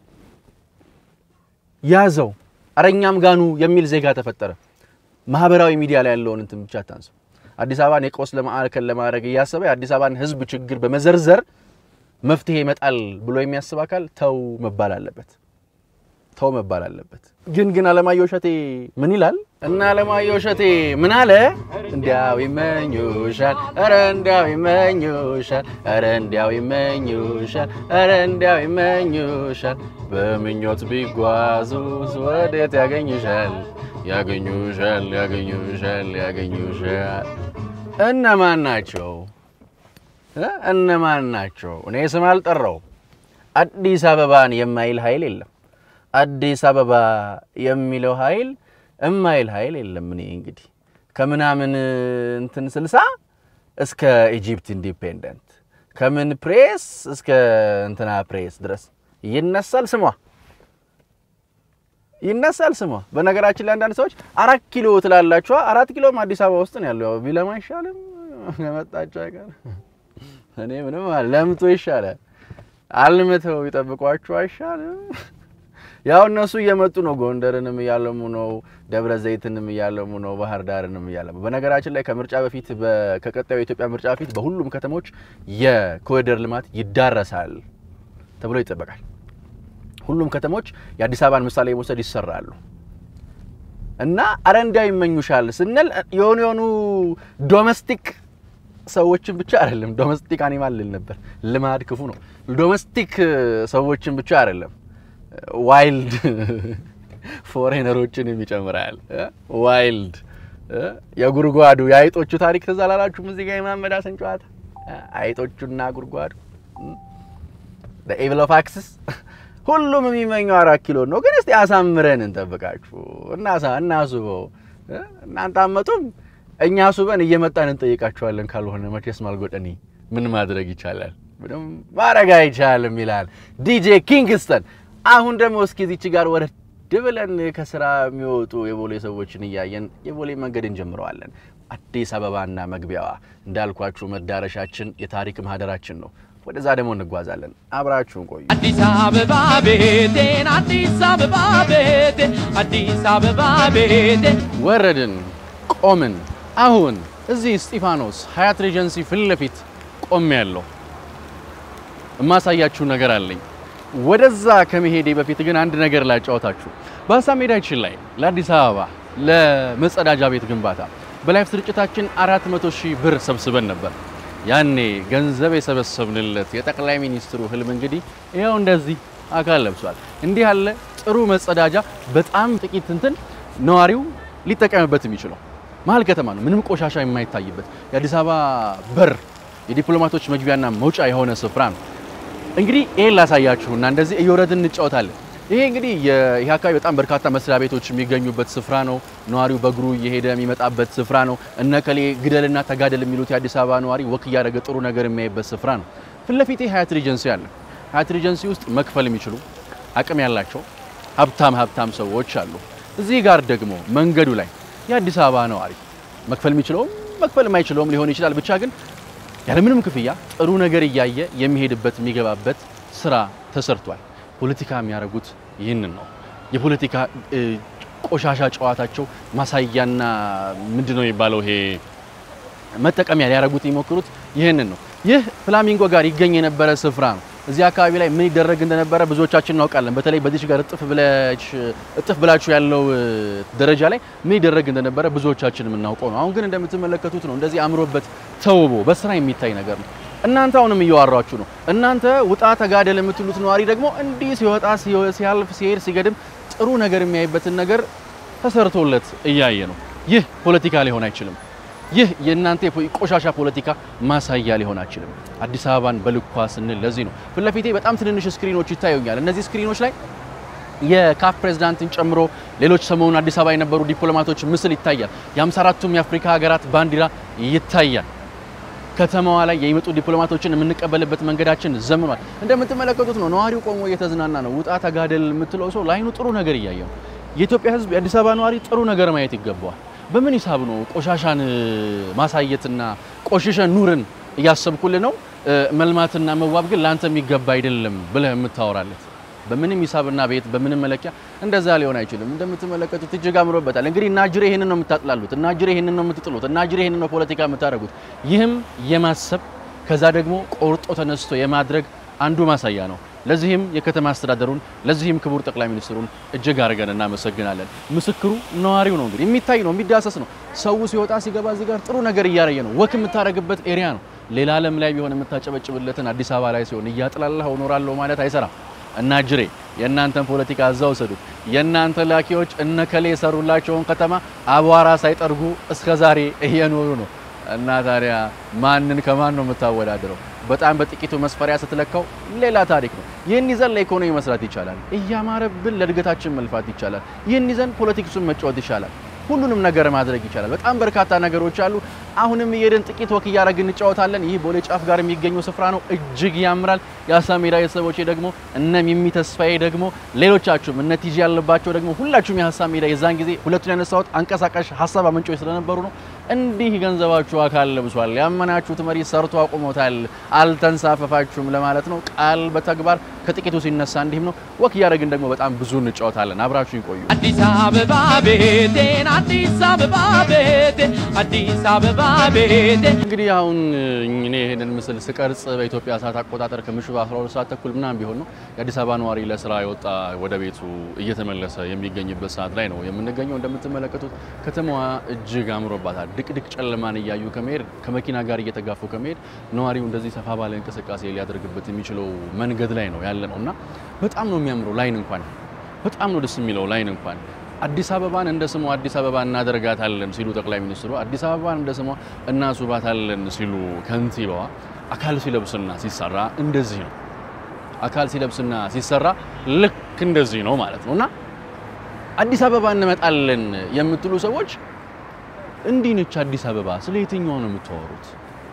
ያዘው አረኛም ጋኑ የሚል ዜጋ ተፈጠረ። ማህበራዊ ሚዲያ ላይ ያለውን እንትን ብቻ ታንሰው አዲስ አበባን የቀውስ ለማዕከል ለማድረግ እያሰበ የአዲስ አበባን ህዝብ ችግር በመዘርዘር መፍትሄ ይመጣል ብሎ የሚያስብ አካል ተው መባል አለበት። ተው መባል አለበት። ግን ግን አለማየሁ እሸቴ ምን ይላል? እና አለማየሁ እሸቴ ምን አለ? እንዲያው ይመኙሻል፣ ኧረ እንዲያው ይመኙሻል፣ ኧረ እንዲያው ይመኙሻል፣ ኧረ እንዲያው ይመኙሻል። በምኞት ቢጓዙስ ወዴት ያገኙሻል? ያገኙሻል፣ ያገኙሻል፣ ያገኙሻል። እነማን ናቸው? እነማን ናቸው? እኔ ስም አልጠራው። አዲስ አበባን የማይል ኃይል የለም። አዲስ አበባ የሚለው ኃይል እማይል ኃይል የለም። እኔ እንግዲህ ከምናምን እንትን ስልሳ እስከ ኢጂፕት ኢንዲፔንደንት ከምን ፕሬስ እስከ እንትና ፕሬስ ድረስ ይነሳል ስሟ ይነሳል ስሟ። በነገራችን ላይ አንዳንድ ሰዎች አራት ኪሎ ትላላችኋ። አራት ኪሎም አዲስ አበባ ውስጥ ነው ያለው። ያው ቢለማ አይሻልም? ከመጣችሁ አይቀር እኔ ምንም አለ ለምቶ ይሻላል። አልምተው ይጠብቋችሁ አይሻልም? ያው እነሱ እየመጡ ነው። ጎንደርንም እያለሙ ነው። ደብረ ዘይትንም እያለሙ ነው። ባህር ዳርንም እያለሙ በነገራችን ላይ ከምርጫ በፊት በ- ከቀጣዩ የኢትዮጵያ ምርጫ በፊት በሁሉም ከተሞች የኮሪደር ልማት ይዳረሳል ተብሎ ይጠበቃል። ሁሉም ከተሞች የአዲስ አበባን ምሳሌ መውሰድ ይሰራሉ እና አረ እንዲያው ይመኙሻል ስንል የሆኑ የሆኑ ዶሜስቲክ ሰዎችን ብቻ አይደለም። ዶሜስቲክ አኒማል ልል ነበር፣ ልማድ ክፉ ነው። ዶሜስቲክ ሰዎችን ብቻ አይደለም፣ ዋይልድ ፎሬነሮችን ይጨምራል። ዋይልድ የጉድጓዱ የአይጦቹ ታሪክ ትዝ አላላችሁም? እዚህ ጋር የማመድ ሀሰን ጨዋታ አይጦቹና ጉድጓዱ ኤቪል ኦፍ አክስስ ሁሉም የሚመኘው አራት ኪሎ ነው። ግን እስቲ አሳምረን እንጠብቃችሁ እናሳ እናስበው። እናንተ አመጡም እኛ አሱበን እየመጣን እንጠይቃችኋለን። ካልሆነ መቼስ ማልጎጠኒ ምን ማድረግ ይቻላል? ምንም ማድረግ አይቻልም ይላል ዲጄ ኪንግስተን። አሁን ደግሞ እስኪ ዚች ጋር ወረድ ብለን ከስራ የሚወጡ የቦሌ ሰዎችን እያየን የቦሌ መንገድ እንጀምረዋለን። አዲስ አበባና መግቢያዋ እንዳልኳችሁ መዳረሻችን የታሪክ ማህደራችን ነው። ወደዛ ደግሞ እንጓዛለን። አብራችሁን ቆዩ። አዲስ አበባ ቤቴን አዲስ አበባ ቤቴን አዲስ አበባ ቤቴን ወረድን፣ ቆምን። አሁን እዚህ እስጢፋኖስ ሀያት ሬጀንሲ ፊት ለፊት ቆሜ ያለሁ የማሳያችሁ ነገር አለኝ። ወደዛ ከመሄዴ በፊት ግን አንድ ነገር ላጫወታችሁ። በሀሳብ ሜዳችን ላይ ለአዲስ አበባ ለመጸዳጃ ቤት ግንባታ በላይፍ ስርጭታችን 400 ሺህ ብር ሰብስበን ነበር። ያኔ ገንዘብ የሰበሰብንለት የጠቅላይ ሚኒስትሩ ህልም እንግዲህ ይኸው እንደዚህ አካል ለብሷል። እንዲህ ያለ ጥሩ መጸዳጃ በጣም ጥቂት እንትን ነዋሪው ሊጠቀምበት የሚችለው መሀል ከተማ ነው፣ ምንም ቆሻሻ የማይታይበት የአዲስ አበባ በር የዲፕሎማቶች መግቢያና መውጫ የሆነ ስፍራ ነው። እንግዲህ ይሄን ላሳያችሁና እንደዚህ እየወረድን እንጫወታለን። ይሄ እንግዲህ የ- ይሄ አካባቢ በጣም በርካታ መስሪያ ቤቶች የሚገኙበት ስፍራ ነው። ነዋሪው በእግሩ እየሄደ የሚመጣበት ስፍራ ነው። እነከሌ ግደልና ተጋደል የሚሉት የአዲስ አበባ ነዋሪ ወክ እያደረገ ጥሩ ነገር የሚያይበት ስፍራ ነው። ፊት ለፊቴ ሀያት ሪጀንሲ አለ። ሀያት ሪጀንሲ ውስጥ መክፈል የሚችሉ አቅም ያላቸው ሀብታም ሀብታም ሰዎች አሉ። እዚህ ጋር ደግሞ መንገዱ ላይ የአዲስ አበባ ነዋሪ መክፈል የሚችለውም መክፈል የማይችለውም ሊሆን ይችላል። ብቻ ግን ያለምንም ክፍያ ጥሩ ነገር እያየ የሚሄድበት የሚገባበት ስራ ተሰርቷል። ፖለቲካ የሚያደርጉት ይህንን ነው። የፖለቲካ እ, ቆሻሻ ጨዋታቸው ማሳያና ምንድን ነው የሚባለው ይሄ መጠቀሚያ ሊያደርጉት የሚሞክሩት ይህንን ነው። ይህ ፍላሚንጎ ጋር ይገኝ የነበረ ስፍራ ነው። እዚህ አካባቢ ላይ ምን ይደረግ እንደነበረ ብዙዎቻችን እናውቃለን። በተለይ በዚህ ጋር እጥፍ ብለሽ እጥፍ ብላችሁ ያለው እ, ደረጃ ላይ ምን ይደረግ እንደነበረ ብዙዎቻችን የምናውቀው ነው። አሁን ግን እንደምትመለከቱት ነው። እንደዚህ አምሮበት ተውቦ በስራ የሚታይ ነገር ነው። እናንተ አሁንም እያዋራችሁ ነው። እናንተ ውጣ ተጋደል የምትሉት ነዋሪ ደግሞ እንዲህ ሲወጣ ሲወ- ሲያልፍ ሲሄድ ሲገድም ጥሩ ነገር የሚያይበትን ነገር ተሰርቶለት እያየ ነው። ይህ ፖለቲካ ሊሆን አይችልም። ይህ የእናንተ የፖ- ቆሻሻ ፖለቲካ ማሳያ ሊሆን አይችልም። አዲስ አበባን በልኳ ስንል ለዚህ ነው። ፊት ለፊቴ በጣም ትንንሽ ስክሪኖች ይታዩኛል። እነዚህ ስክሪኖች ላይ የካፍ ፕሬዝዳንትን ጨምሮ ሌሎች ሰሞኑን አዲስ አበባ የነበሩ ዲፕሎማቶች ምስል ይታያል። የ54ቱም የአፍሪካ ሀገራት ባንዲራ ይታያል። ከተማዋ ላይ የሚመጡ ዲፕሎማቶችን የምንቀበልበት መንገዳችን ዘምኗል። እንደምትመለከቱት ነው። ነዋሪው ቆሞ እየተዝናና ነው። ውጣ ተጋደል የምትለው ሰው ለአይኑ ጥሩ ነገር እያየ ነው። የኢትዮጵያ ሕዝብ የአዲስ አበባ ነዋሪ ጥሩ ነገር ማየት ይገባዋል። በምን ሂሳብ ነው ቆሻሻን እ, ማሳየትና ቆሽሸን ኑርን እያሰብኩልህ ነው እ, መልማትና መዋብ ግን ለአንተ የሚገባ አይደለም ብለህ የምታወራለት በምንም ሂሳብና ቤት በምንም መለኪያ እንደዛ ሊሆን አይችልም። እንደምትመለከቱት እጅግ አምሮበታል። እንግዲህ እናጅሬ ይህንን ነው የምታጥላሉት፣ እናጅሬ ይህንን ነው የምትጥሉት፣ እናጅሬ ይህንን ነው ፖለቲካ የምታደርጉት። ይህም የማሰብ ከዛ ደግሞ ቆርጦ ተነስቶ የማድረግ አንዱ ማሳያ ነው። ለዚህም የከተማ አስተዳደሩን ለዚህም ክቡር ጠቅላይ ሚኒስትሩን እጅግ አድርገን እናመሰግናለን። ምስክሩ ነዋሪው ነው። እንግዲህ የሚታይ ነው፣ የሚዳሰስ ነው። ሰው ሲወጣ ሲገባ እዚህ ጋር ጥሩ ነገር እያረየ ነው። ወክ የምታደርግበት ኤሪያ ነው። ሌላ ዓለም ላይ ቢሆን የምታጨበጭብለትን አዲስ አበባ ላይ ሲሆን እያጥላላህ እኖራለሁ ማለት አይሰራም። እና ጅሬ የእናንተን ፖለቲካ እዛ ወሰዱት። የእናንተ ላኪዎች እነከሌ የሰሩላቸውን ከተማ አቧራ ሳይጠርጉ እስከ ዛሬ እየኖሩ ነው። እና ታዲያ ማንን ከማን ነው የምታወዳድረው? በጣም በጥቂቱ መስፈሪያ ስትለካው ሌላ ታሪክ ነው። ይህን ይዘን ለኢኮኖሚ መስራት ይቻላል። እያማረብን ለእድገታችን መልፋት ይቻላል። ይህን ይዘን ፖለቲክሱን መጫወት ይቻላል። ሁሉንም ነገር ማድረግ ይቻላል። በጣም በርካታ ነገሮች አሉ። አሁንም እየሄድን ጥቂት ወክ እያደረግን እንጫወታለን። ይህ ቦሌ ጫፍ ጋር የሚገኘው ስፍራ ነው። እጅግ ያምራል። የአሳ ሜዳ ቤተሰቦቼ ደግሞ እነ ሚሚ ተስፋዬ ደግሞ ሌሎቻችሁም እነ ቲጂ ያለባቸው ደግሞ ሁላችሁም የሀሳብ ሜዳ የዛን ጊዜ ሁለቱን ያነሳሁት አንቀሳቃሽ ሀሳብ አመንጮች ስለነበሩ ነው። እንዲህ ገንዘባችሁ አካል ለብሷል። ያመናችሁት መሪ ሰርቶ አቁሞታል። አልተንሳፈፋችሁም ለማለት ነው። ቃል በተግባር ከጥቂቱ ሲነሳ እንዲህም ነው። ወክ እያደረግን ደግሞ በጣም ብዙ እንጫወታለን። አብራችሁ ይቆዩ። አዲስ አበባ ቤቴን አዲስ አበባ ቤቴ አዲስ አበባ ቤቴ እንግዲህ አሁን እኔ ይሄንን ምስል ስቀርጽ በኢትዮጵያ ሰዓት አቆጣጠር ከምሽቱ 12 ሰዓት ተኩል ምናምን ቢሆን ነው የአዲስ አበባ ነዋሪ ለስራ የወጣ ወደ ቤቱ እየተመለሰ የሚገኝበት ሰዓት ላይ ነው የምንገኘው። እንደምትመለከቱት ከተማዋ እጅግ አምሮባታል። ድቅድቅ ጨለማን እያዩ ከመሄድ ከመኪና ጋር እየተጋፉ ከመሄድ ነዋሪው እንደዚህ ሰፋ ባለ እንቅስቃሴ ሊያደርግበት የሚችለው መንገድ ላይ ነው ያለ ነው እና በጣም ነው የሚያምረው ላይን እንኳን በጣም ነው ደስ የሚለው ላይን እንኳን አዲስ አበባን እንደ ስሟ አዲስ አበባ እናደርጋታለን ሲሉ ጠቅላይ ሚኒስትሩ አዲስ አበባን እንደ ስሟ እናስውባታለን ሲሉ ከንቲባዋ አካል ሲለብስና ሲሰራ እንደዚህ ነው። አካል ሲለብስና ሲሰራ ልክ እንደዚህ ነው ማለት ነው እና አዲስ አበባ እንመጣለን የምትሉ ሰዎች እንዲህ ነች አዲስ አበባ። ስለ የትኛዋ ነው የምታወሩት?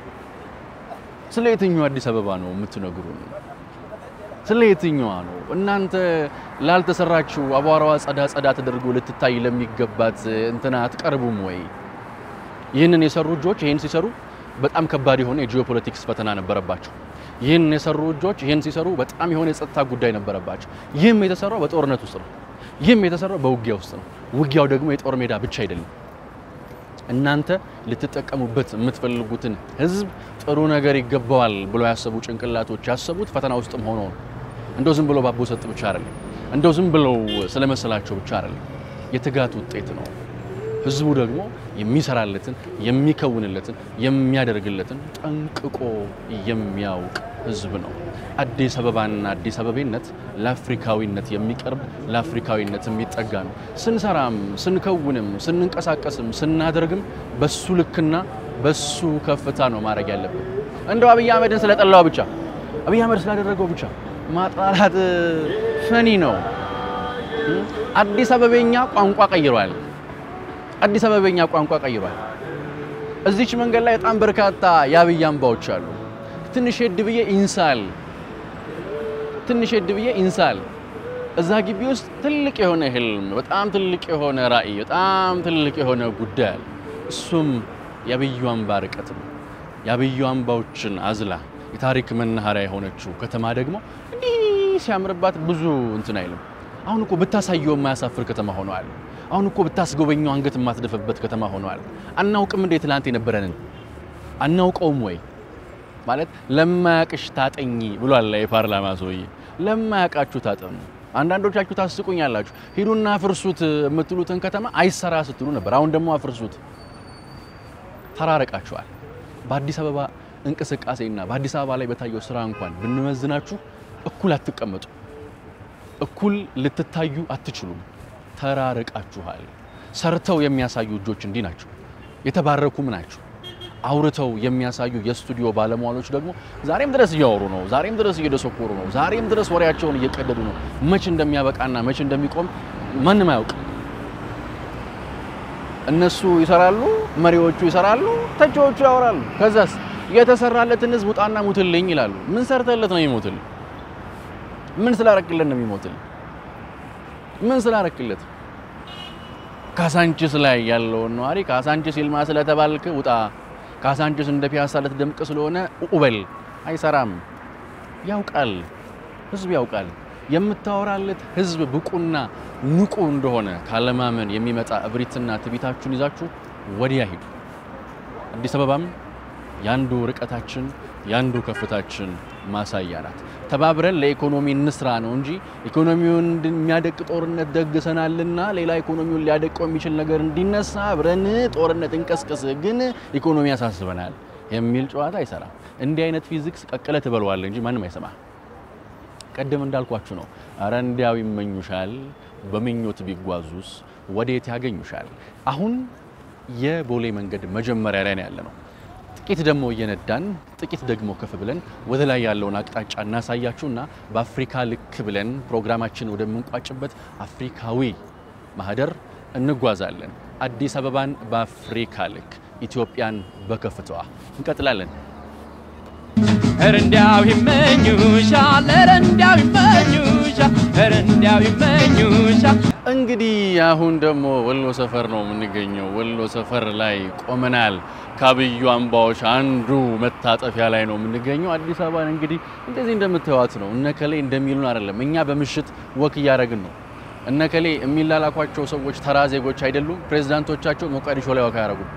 ስለ የትኛዋ አዲስ አበባ ነው የምትነግሩን? ስለ የትኛዋ ነው እናንተ ላልተሰራችው አቧራዋ ጸዳ ጸዳ ተደርጎ ልትታይ ለሚገባት እንትና አትቀርቡም ወይ? ይህንን የሰሩ እጆች ይህን ሲሰሩ በጣም ከባድ የሆነ የጂኦፖለቲክስ ፈተና ነበረባቸው። ይህን የሰሩ እጆች ይህን ሲሰሩ በጣም የሆነ የጸጥታ ጉዳይ ነበረባቸው። ይህም የተሰራው በጦርነት ውስጥ ነው። ይህም የተሰራው በውጊያ ውስጥ ነው። ውጊያው ደግሞ የጦር ሜዳ ብቻ አይደለም። እናንተ ልትጠቀሙበት የምትፈልጉትን ሕዝብ ጥሩ ነገር ይገባዋል ብሎ ያሰቡ ጭንቅላቶች ያሰቡት ፈተና ውስጥም ሆኖ ነው። እንደው ዝም ብሎ ባቦ ሰጥ ብቻ አይደለም። እንደው ዝም ብለው ስለመሰላቸው ብቻ አይደለም። የትጋት ውጤት ነው። ህዝቡ ደግሞ የሚሰራለትን የሚከውንለትን የሚያደርግለትን ጠንቅቆ የሚያውቅ ህዝብ ነው። አዲስ አበባና አዲስ አበቤነት ለአፍሪካዊነት የሚቀርብ ለአፍሪካዊነት የሚጠጋ ነው። ስንሰራም ስንከውንም ስንንቀሳቀስም ስናደርግም በሱ ልክና በሱ ከፍታ ነው ማድረግ ያለብን። እንደው አብይ አህመድን ስለጠላው ብቻ አብይ አህመድ ስላደረገው ብቻ ማጥላላት ፈኒ ነው። አዲስ አበቤኛ ቋንቋ ቀይሯል። አዲስ አበበኛ ቋንቋ ቀይሯል። እዚች መንገድ ላይ በጣም በርካታ የአብይ አምባዎች አሉ። ትንሽ ሄድ ብዬ ኢንሳል ትንሽ ሄድ ብዬ ኢንሳል እዛ ግቢ ውስጥ ትልቅ የሆነ ህልም፣ በጣም ትልቅ የሆነ ራዕይ፣ በጣም ትልቅ የሆነ ጉዳይ አለ። እሱም የአብዩ አምባ ርቀት ነው። የአብዩ አምባዎችን አዝላ የታሪክ መናኸሪያ የሆነችው ከተማ ደግሞ እንዲህ ሲያምርባት ብዙ እንትን አይልም። አሁን እኮ ብታሳየው የማያሳፍር ከተማ ሆነዋል። አሁን እኮ ብታስጎበኘው አንገት የማትደፍበት ከተማ ሆነዋል። አናውቅም እንዴ ትላንት የነበረንን አናውቀውም ወይ ማለት ለማያቅሽ ታጠኚ ብሏል የፓርላማ ሰውዬ። ለማያውቃችሁ ታጠኑ። አንዳንዶቻችሁ ታስቁኛላችሁ። ሂዱና አፍርሱት የምትሉትን ከተማ አይሰራ ስትሉ ነበር። አሁን ደግሞ አፍርሱት። ተራረቃችኋል። በአዲስ አበባ እንቅስቃሴና በአዲስ አበባ ላይ በታየው ስራ እንኳን ብንመዝናችሁ እኩል አትቀመጡ፣ እኩል ልትታዩ አትችሉም። ተራርቃችኋል። ሰርተው የሚያሳዩ እጆች እንዲህ ናቸው፣ የተባረኩም ናቸው። አውርተው የሚያሳዩ የስቱዲዮ ባለሙያዎች ደግሞ ዛሬም ድረስ እያወሩ ነው። ዛሬም ድረስ እየደሰኮሩ ነው። ዛሬም ድረስ ወሬያቸውን እየቀደዱ ነው። መች እንደሚያበቃና መች እንደሚቆም ማንም አያውቅ። እነሱ ይሰራሉ፣ መሪዎቹ ይሰራሉ፣ ተቺዎቹ ያወራሉ። ከዛስ የተሰራለትን ህዝብ ውጣና ሙትልኝ ይላሉ። ምን ሰርተለት ነው የሚሞትል? ምን ስላረክለት ነው የሚሞትል? ምን ስላረክለት? ካሳንቺስ ላይ ያለውን ነዋሪ ካሳንቺስ ይልማ ስለተባልክ ውጣ፣ ካሳንቺስ እንደ ፒያሳ ልትደምቅ ስለሆነ ኡበል አይሰራም። ያውቃል፣ ህዝብ ያውቃል። የምታወራለት ህዝብ ብቁና ንቁ እንደሆነ ካለማመን የሚመጣ እብሪትና ትቢታችሁን ይዛችሁ ወዲያ ሂዱ። አዲስ አበባም ያንዱ ርቀታችን ያንዱ ከፍታችን ማሳያ ናት። ተባብረን ለኢኮኖሚ እንስራ ነው እንጂ ኢኮኖሚውን የሚያደቅ ጦርነት ደግሰናልና ሌላ ኢኮኖሚውን ሊያደቀው የሚችል ነገር እንዲነሳ አብረን ጦርነት እንቀስቅስ፣ ግን ኢኮኖሚ ያሳስበናል የሚል ጨዋታ አይሰራም። እንዲህ አይነት ፊዚክስ ቀቅለ ትበለዋል እንጂ ማንም አይሰማ። ቀደም እንዳልኳችሁ ነው። አረ እንዲያው ይመኙሻል፣ በምኞት ቢጓዙስ ወዴት ያገኙሻል? አሁን የቦሌ መንገድ መጀመሪያ ላይ ነው ያለ ነው። ጥቂት ደግሞ እየነዳን ጥቂት ደግሞ ከፍ ብለን ወደ ላይ ያለውን አቅጣጫ እናሳያችሁና በአፍሪካ ልክ ብለን ፕሮግራማችን ወደምንቋጭበት አፍሪካዊ ማህደር እንጓዛለን። አዲስ አበባን በአፍሪካ ልክ ኢትዮጵያን በከፍታዋ። እንቀጥላለን። ኧረ እንዲያው ይመኙሻል፣ ኧረ እንዲያው ይመኙሻል፣ ኧረ እንዲያው ይመኙሻል። እንግዲህ አሁን ደግሞ ወሎ ሰፈር ነው የምንገኘው። ወሎ ሰፈር ላይ ቆመናል። ከአብዩ አምባዎች አንዱ መታጠፊያ ላይ ነው የምንገኘው። አዲስ አበባን እንግዲህ እንደዚህ እንደምታዩት ነው። እነከሌ እንደሚሉን አይደለም። እኛ በምሽት ወክ እያደረግን ነው። እነከሌ የሚላላኳቸው ሰዎች ተራ ዜጎች አይደሉም። ፕሬዝዳንቶቻቸው ሞቃዲሾ ላይ ወክ አያደርጉም።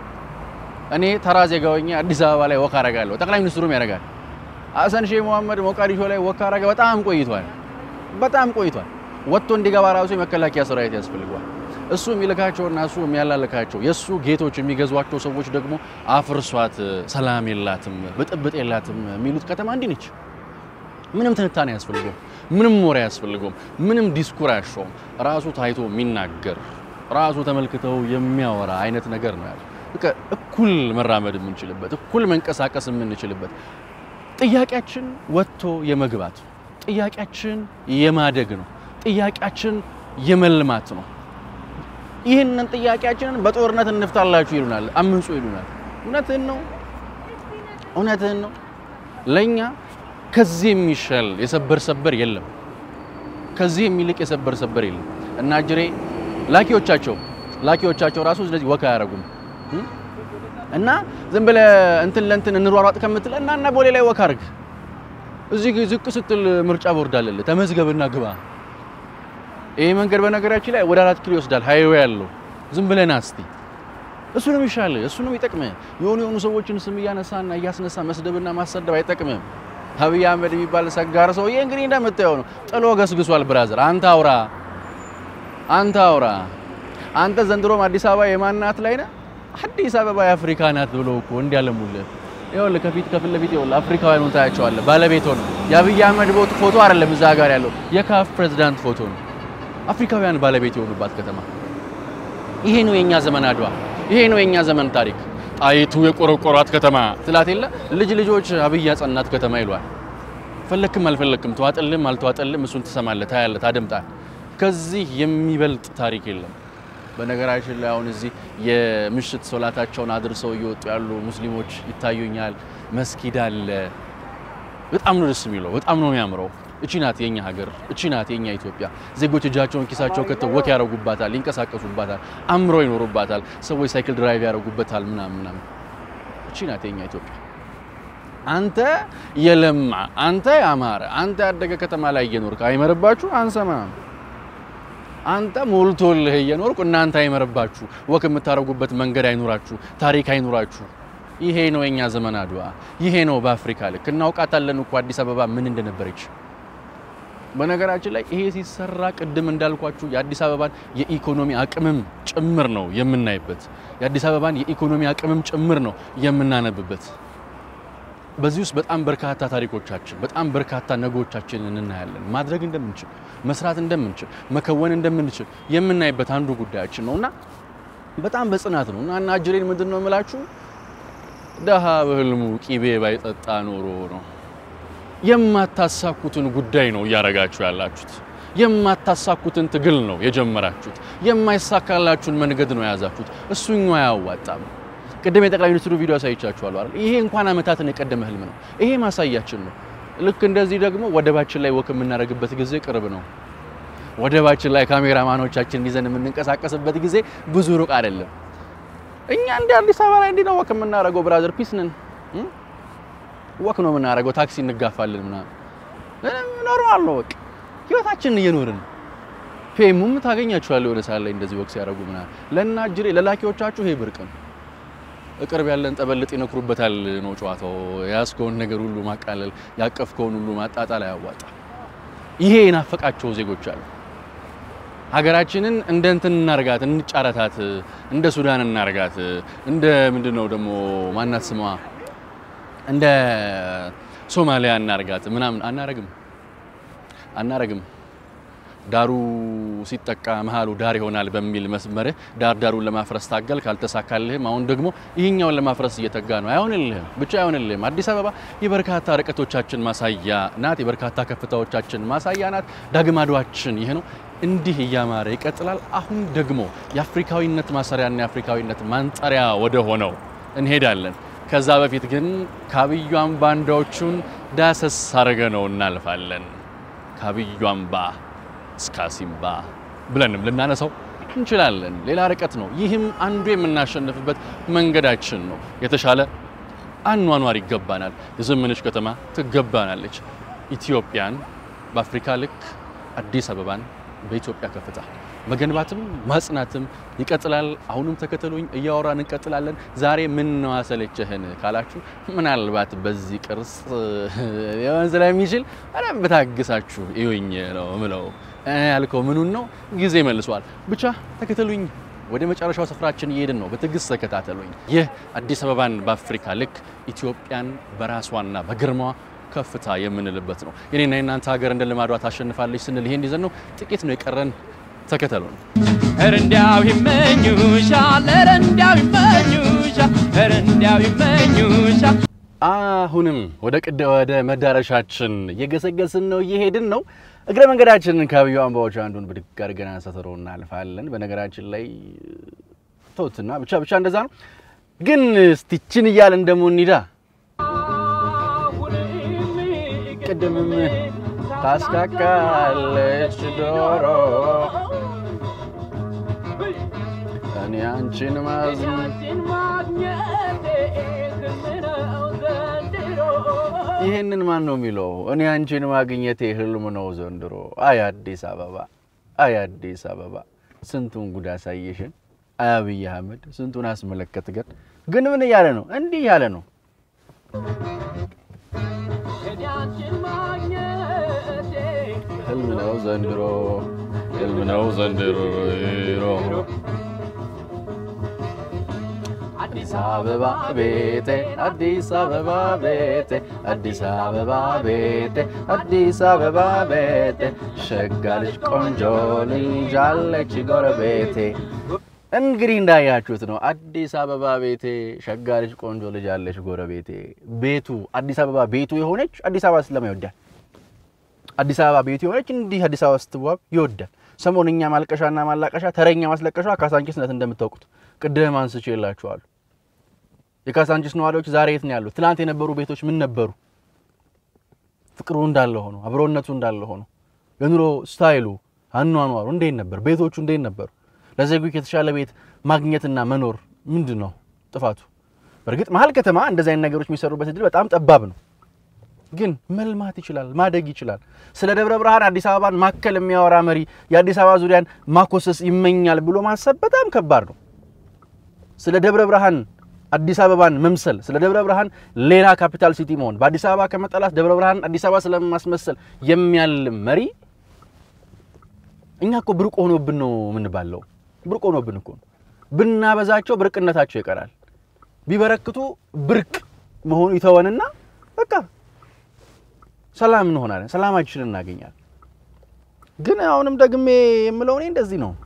እኔ ተራ ዜጋ ሆኜ አዲስ አበባ ላይ ወክ አደርጋለሁ። ጠቅላይ ሚኒስትሩም ያደርጋል። ሀሰን ሼህ መሐመድ ሞቃዲሾ ላይ ወክ አደረገ። በጣም ቆይቷል። በጣም ቆይቷል። ወጥቶ እንዲገባ ራሱ የመከላከያ ሰራዊት ያስፈልገዋል። እሱ የሚልካቸውና እሱ የሚያላልካቸው የእሱ ጌቶች የሚገዟቸው ሰዎች ደግሞ አፍርሷት፣ ሰላም የላትም፣ ብጥብጥ የላትም የሚሉት ከተማ እንዲህ ነች። ምንም ትንታኔ አያስፈልገውም። ምንም ወሬ አያስፈልገውም። ምንም ዲስኩር አያሻውም። ራሱ ታይቶ የሚናገር ራሱ ተመልክተው የሚያወራ አይነት ነገር ነው ያለ። በቃ እኩል መራመድ የምንችልበት እኩል መንቀሳቀስ የምንችልበት ጥያቄያችን ወጥቶ የመግባት ጥያቄያችን የማደግ ነው። ጥያቄያችን የመልማት ነው። ይህንን ጥያቄያችንን በጦርነት እንፍታላችሁ ይሉናል፣ አምንጹ ይሉናል። እውነትህን ነው፣ እውነትህን ነው። ለእኛ ከዚህ የሚሻል የሰበር ሰበር የለም። ከዚህ የሚልቅ የሰበር ሰበር የለም። እና ጅሬ ላኪዎቻቸው ላኪዎቻቸው ራሱ ስለዚህ ወካ አያደርጉም እና ዝም ብለህ እንትን ለእንትን እንሯሯጥ ከምትል እና እና ቦሌ ላይ ወካ አድርግ። እዚህ ዝቅ ስትል ምርጫ ቦርድ አለልህ፣ ተመዝገብና ግባ። ይሄ መንገድ በነገራችን ላይ ወደ አራት ኪሎ ይወስዳል፣ ሃይዌ ያለው ዝም ብለህ ና እስቲ። እሱ ነው የሚሻልህ፣ እሱ ነው የሚጠቅምህ። የሆኑ የሆኑ ሰዎችን ስም እያነሳና እያስነሳ መስደብና ማሰደብ አይጠቅምም። አብይ አህመድ የሚባል ሰጋር ሰውዬ እንግዲህ እንደምታየው ነው፣ ጥሎ ገስግሷል። ብራዘር አንተ አውራ፣ አንተ አውራ። አንተ ዘንድሮም አዲስ አበባ የማናት ላይ ነህ? አዲስ አበባ የአፍሪካ ናት ብሎ እኮ እንዲያለሙልህ ይኸውልህ፣ ከፊት ከፊት ለፊት ይኸውልህ፣ አፍሪካውያኑን ታያቸዋለህ። ባለቤት ሆነ የአብይ አህመድ ቦት ፎቶ አይደለም እዛ ጋር ያለው የካፍ ፕሬዝዳንት ፎቶ ነው። አፍሪካውያን ባለቤት የሆኑባት ከተማ። ይሄ ነው የኛ ዘመን አድዋ፣ ይሄ ነው የኛ ዘመን ታሪክ። ጣይቱ የቆረቆሯት ከተማ ትላት የለ ልጅ ልጆች አብይ ያጸናት ከተማ ይሏል። ፈለክም አልፈለክም፣ ተዋጠልም አልተዋጠልም፣ እሱን ትሰማለህ፣ ታያለህ፣ ታደምጣለህ። ከዚህ የሚበልጥ ታሪክ የለም። በነገራችን ላይ አሁን እዚህ የምሽት ሶላታቸውን አድርሰው እየወጡ ያሉ ሙስሊሞች ይታዩኛል። መስጊድ አለ። በጣም ነው ደስ የሚለው፣ በጣም ነው የሚያምረው። እቺ ናት የኛ ሀገር፣ እቺ ናት የኛ ኢትዮጵያ። ዜጎች እጃቸውን ኪሳቸው ከተው ወክ ያደርጉባታል፣ ይንቀሳቀሱባታል፣ አምረው ይኖሩባታል። ሰዎች ሳይክል ድራይቭ ያደርጉበታል ምናምን ምናምን። እቺ ናት የኛ ኢትዮጵያ። አንተ የለማ አንተ ያማረ አንተ ያደገ ከተማ ላይ እየኖርክ አይመርባችሁ? አንሰማም። አንተ ሞልቶልህ እየኖርኩ እናንተ አይመርባችሁ፣ ወክ የምታደርጉበት መንገድ አይኑራችሁ፣ ታሪክ አይኑራችሁ። ይሄ ነው የኛ ዘመን አድዋ። ይሄ ነው በአፍሪካ ልክ እናውቃታለን እኮ አዲስ አበባ ምን እንደነበረች። በነገራችን ላይ ይሄ ሲሰራ ቅድም እንዳልኳችሁ የአዲስ አበባን የኢኮኖሚ አቅምም ጭምር ነው የምናይበት። የአዲስ አበባን የኢኮኖሚ አቅምም ጭምር ነው የምናነብበት። በዚህ ውስጥ በጣም በርካታ ታሪኮቻችን በጣም በርካታ ነገሮቻችንን እናያለን። ማድረግ እንደምንችል መስራት እንደምንችል መከወን እንደምንችል የምናይበት አንዱ ጉዳያችን ነው እና በጣም በጽናት ነው እና እና አጅሬን ምንድን ነው የምላችሁ ደሃ በህልሙ ቂቤ ባይጠጣ ኖሮ ነው። የማታሳኩትን ጉዳይ ነው እያረጋችሁ ያላችሁት። የማታሳኩትን ትግል ነው የጀመራችሁት። የማይሳካላችሁን መንገድ ነው የያዛችሁት። እሱኛው አያዋጣም። ቅድም የጠቅላይ ሚኒስትሩ ቪዲዮ አሳይቻችኋለሁ አይደል? ይሄ እንኳን አመታትን የቀደመ ህልም ነው። ይሄ ማሳያችን ነው። ልክ እንደዚህ ደግሞ ወደባችን ላይ ወክ የምናደርግበት ጊዜ ቅርብ ነው። ወደባችን ላይ ካሜራማኖቻችንን ይዘን የምንንቀሳቀስበት ጊዜ ብዙ ሩቅ አይደለም። እኛ እንደ አዲስ አበባ ላይ እንዲህ ነው ወክ የምናደርገው። ብራዘር ፒስ ነን። ወክ ነው የምናደርገው። ታክሲ እንጋፋለን ምናምን ኖርማል ነው። በቃ ህይወታችንን እየኖርን ፌሙም ታገኛችኋለህ የሆነ ሰዓት ላይ እንደዚህ ወክ ሲያደርጉ ምናምን። ለእናጅሬ ለላኪዎቻችሁ ይሄ ብርቅ ነው። እቅርብ ያለን ጠበልጥ ይነክሩበታል ነው ጨዋታው። የያዝከውን ነገር ሁሉ ማቃለል፣ ያቀፍከውን ሁሉ ማጣጣል አያዋጣም። ይሄ የናፈቃቸው ዜጎች አሉ። ሀገራችንን እንደ እንትን እናርጋት፣ እንጫረታት፣ እንደ ሱዳን እናርጋት፣ እንደ ምንድን ነው ደግሞ ማናት ስሟ እንደ ሶማሊያ እናርጋት ምናምን። አናረግም አናረግም። ዳሩ ሲጠቃ መሀሉ ዳር ይሆናል በሚል መስመርህ ዳር ዳሩን ለማፍረስ ታገል፣ ካልተሳካልህም አሁን ደግሞ ይህኛውን ለማፍረስ እየተጋ ነው። አይሆንልህም፣ ብቻ አይሆንልህም። አዲስ አበባ የበርካታ ርቀቶቻችን ማሳያ ናት። የበርካታ ከፍታዎቻችን ማሳያ ናት። ዳግም አድዋችን ይህ ነው። እንዲህ እያማረ ይቀጥላል። አሁን ደግሞ የአፍሪካዊነት ማሰሪያና የአፍሪካዊነት ማንጠሪያ ወደ ሆነው እንሄዳለን። ከዛ በፊት ግን ከአብዩ አምባ ባንዳዎቹን ዳሰስ አረገ ነው እናልፋለን። ከአብዩ አምባ እስከ አሲምባ ብለንም ልናነሳው እንችላለን። ሌላ ርቀት ነው። ይህም አንዱ የምናሸንፍበት መንገዳችን ነው። የተሻለ አኗኗር ይገባናል። የዘመነች ከተማ ትገባናለች። ኢትዮጵያን በአፍሪካ ልክ አዲስ አበባን በኢትዮጵያ ከፍታ መገንባትም ማጽናትም ይቀጥላል። አሁንም ተከተሉኝ፣ እያወራን እንቀጥላለን። ዛሬ ምን ነው አሰለቸህን ካላችሁ ምናልባት በዚህ ቅርጽ ሊሆን ስለሚችል በደንብ ታግሳችሁ እዩኝ ነው ምለው። ያልከው ምኑን ነው ጊዜ መልሷል። ብቻ ተከተሉኝ። ወደ መጨረሻው ስፍራችን እየሄድን ነው። በትዕግስት ተከታተሉኝ። ይህ አዲስ አበባን በአፍሪካ ልክ ኢትዮጵያን በራሷና በግርማዋ ከፍታ የምንልበት ነው። የኔና የናንተ ሀገር እንደ ልማዷ ታሸንፋለች ስንል ይሄን ይዘን ነው። ጥቂት ነው የቀረን። ተከተሉን። ኧረ እንዲያው ይመኙሻል፣ ኧረ እንዲያው ይመኙሻል፣ ኧረ እንዲያው ይመኙሻል። አሁንም ወደ ቅደ ወደ መዳረሻችን እየገሰገስን ነው፣ እየሄድን ነው። እግረ መንገዳችንን ከአብዩ አምባዎች አንዱን ብድግ አድርገን አንስተረው እናልፋለን። በነገራችን ላይ ተውትና ብቻ ብቻ እንደዛ ነው። ግን ስቲችን እያልን ደግሞ እንሂዳ። ቅድምም ታስካካለች ዶሮ እኔ አንቺን ማዝን ይህንን ማን ነው የሚለው? እኔ አንቺን ማግኘቴ ህልም ነው ዘንድሮ። አይ አዲስ አበባ፣ አይ አዲስ አበባ ስንቱን ጉድ አሳየሽን። አይ አብይ አህመድ ስንቱን አስመለከትገን። ግን ምን እያለ ነው? እንዲህ እያለ ነው ህልም ነው ዘንድሮ፣ ህልም ነው ዘንድሮ። አዲስ አበባ ቤቴ፣ አዲስ አበባ ቤቴ፣ አዲስ አበባ ቤቴ፣ አዲስ አበባ ቤቴ፣ ሸጋ ልጅ ቆንጆ ልጅ አለች ጎረቤቴ። እንግዲህ እንዳያችሁት ነው። አዲስ አበባ ቤቴ፣ ሸጋ ልጅ ቆንጆ ልጅ አለች ጎረቤቴ። ቤቱ አዲስ አበባ ቤቱ የሆነች አዲስ አበባ ስለማ ይወዳል። አዲስ አበባ ቤቱ የሆነች እንዲህ አዲስ አበባ ስትዋብ ይወዳል። ሰሞንኛ ማልቀሻና ማላቀሻ ተረኛ ማስለቀሻ ካሳንቺስ ናት እንደምታውቁት። ቅድም አንስቼ የላችኋሉ። የካሳንቺስ ነዋሪዎች ዛሬ የት ነው ያሉት? ትናንት የነበሩ ቤቶች ምን ነበሩ? ፍቅሩ እንዳለ ሆኖ አብሮነቱ እንዳለ ሆኖ የኑሮ ስታይሉ አኗኗሩ እንዴት ነበር? ቤቶቹ እንዴት ነበሩ? ለዜጎች የተሻለ ቤት ማግኘትና መኖር ምንድን ነው ጥፋቱ? በእርግጥ መሀል ከተማ እንደዚህ አይነት ነገሮች የሚሰሩበት እድል በጣም ጠባብ ነው። ግን መልማት ይችላል፣ ማደግ ይችላል። ስለ ደብረ ብርሃን አዲስ አበባን ማከል የሚያወራ መሪ የአዲስ አበባ ዙሪያን ማኮሰስ ይመኛል ብሎ ማሰብ በጣም ከባድ ነው። ስለ ደብረ ብርሃን አዲስ አበባን መምሰል፣ ስለ ደብረ ብርሃን ሌላ ካፒታል ሲቲ መሆን፣ በአዲስ አበባ ከመጠላት ደብረ ብርሃን አዲስ አበባ ስለማስመሰል የሚያልም መሪ እኛ እኮ ብርቅ ሆኖብን ነው የምንባለው። ብርቅ ሆኖብን እኮ ነው። ብናበዛቸው ብርቅነታቸው ይቀራል። ቢበረክቱ ብርቅ መሆኑ ይተወንና በቃ ሰላም እንሆናለን፣ ሰላማችንን እናገኛለን። ግን አሁንም ደግሜ የምለው እኔ እንደዚህ ነው።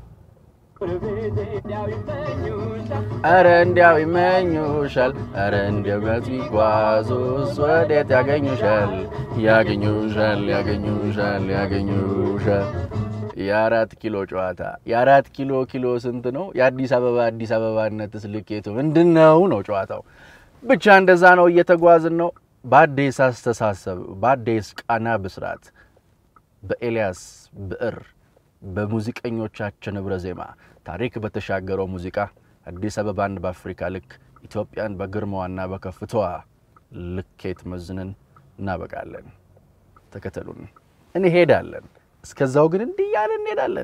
ኧረ እንዲያው ይመኙሻል፣ ኧረ እንዲያው ገት ቢጓዙስ ወዴት ያገኙሻል? ያገኙሻል፣ ያገኙሻል፣ ያገኙሻል። የአራት ኪሎ ጨዋታ የአራት ኪሎ ኪሎ ስንት ነው? የአዲስ አበባ አዲስ አበባነትስ ልኬቱ ምንድን ነው ነው ጨዋታው። ብቻ እንደዛ ነው፣ እየተጓዝን ነው በአዲስ አስተሳሰብ በአዲስ ቃና ብስራት በኤልያስ ብዕር በሙዚቀኞቻችን ህብረ ዜማ ታሪክ በተሻገረው ሙዚቃ አዲስ አበባን በአፍሪካ ልክ ኢትዮጵያን በግርማዋና በከፍታዋ ልኬት መዝነን እናበቃለን። ተከተሉን፣ እንሄዳለን። እስከዛው ግን እንዲህ እያለን እንሄዳለን።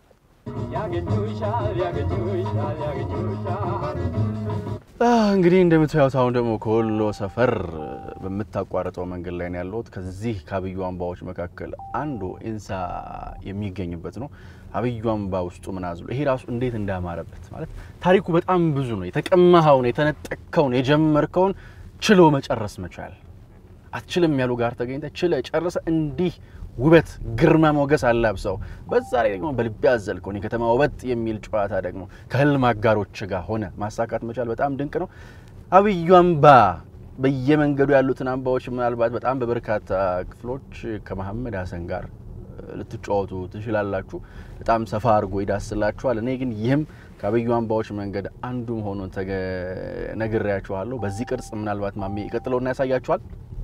ያገኙሻል ያገኙሻል ያገኙሻል እንግዲህ እንደምታዩት አሁን ደግሞ ከወሎ ሰፈር በምታቋርጠው መንገድ ላይ ነው ያለሁት። ከዚህ ከአብዩ አምባዎች መካከል አንዱ ኢንሳ የሚገኝበት ነው። አብዩ አምባ ውስጡ ምን አዝሎ ይሄ ራሱ እንዴት እንዳማረበት ማለት ታሪኩ በጣም ብዙ ነው። የተቀማኸውን፣ የተነጠቅከውን፣ የጀመርከውን ችሎ መጨረስ መቻል አትችልም ያሉ ጋር ተገኝተ ችለ ጨርሰ እንዲህ ውበት ግርማ ሞገስ አላብሰው በዛ ላይ ደግሞ በልቤ ያዘልከውን የከተማ ውበት የሚል ጨዋታ ደግሞ ከህልም አጋሮች ጋር ሆነ ማሳካት መቻል በጣም ድንቅ ነው። አብዩ አምባ በየመንገዱ ያሉትን አምባዎች ምናልባት በጣም በበርካታ ክፍሎች ከመሐመድ ሀሰን ጋር ልትጫወቱ ትችላላችሁ። በጣም ሰፋ አድርጎ ይዳስላችኋል። እኔ ግን ይህም ከአብዩ አምባዎች መንገድ አንዱ መሆኑን ነግሬያችኋለሁ። በዚህ ቅርጽ ምናልባት ማሜ ይቀጥለውና ያሳያችኋል።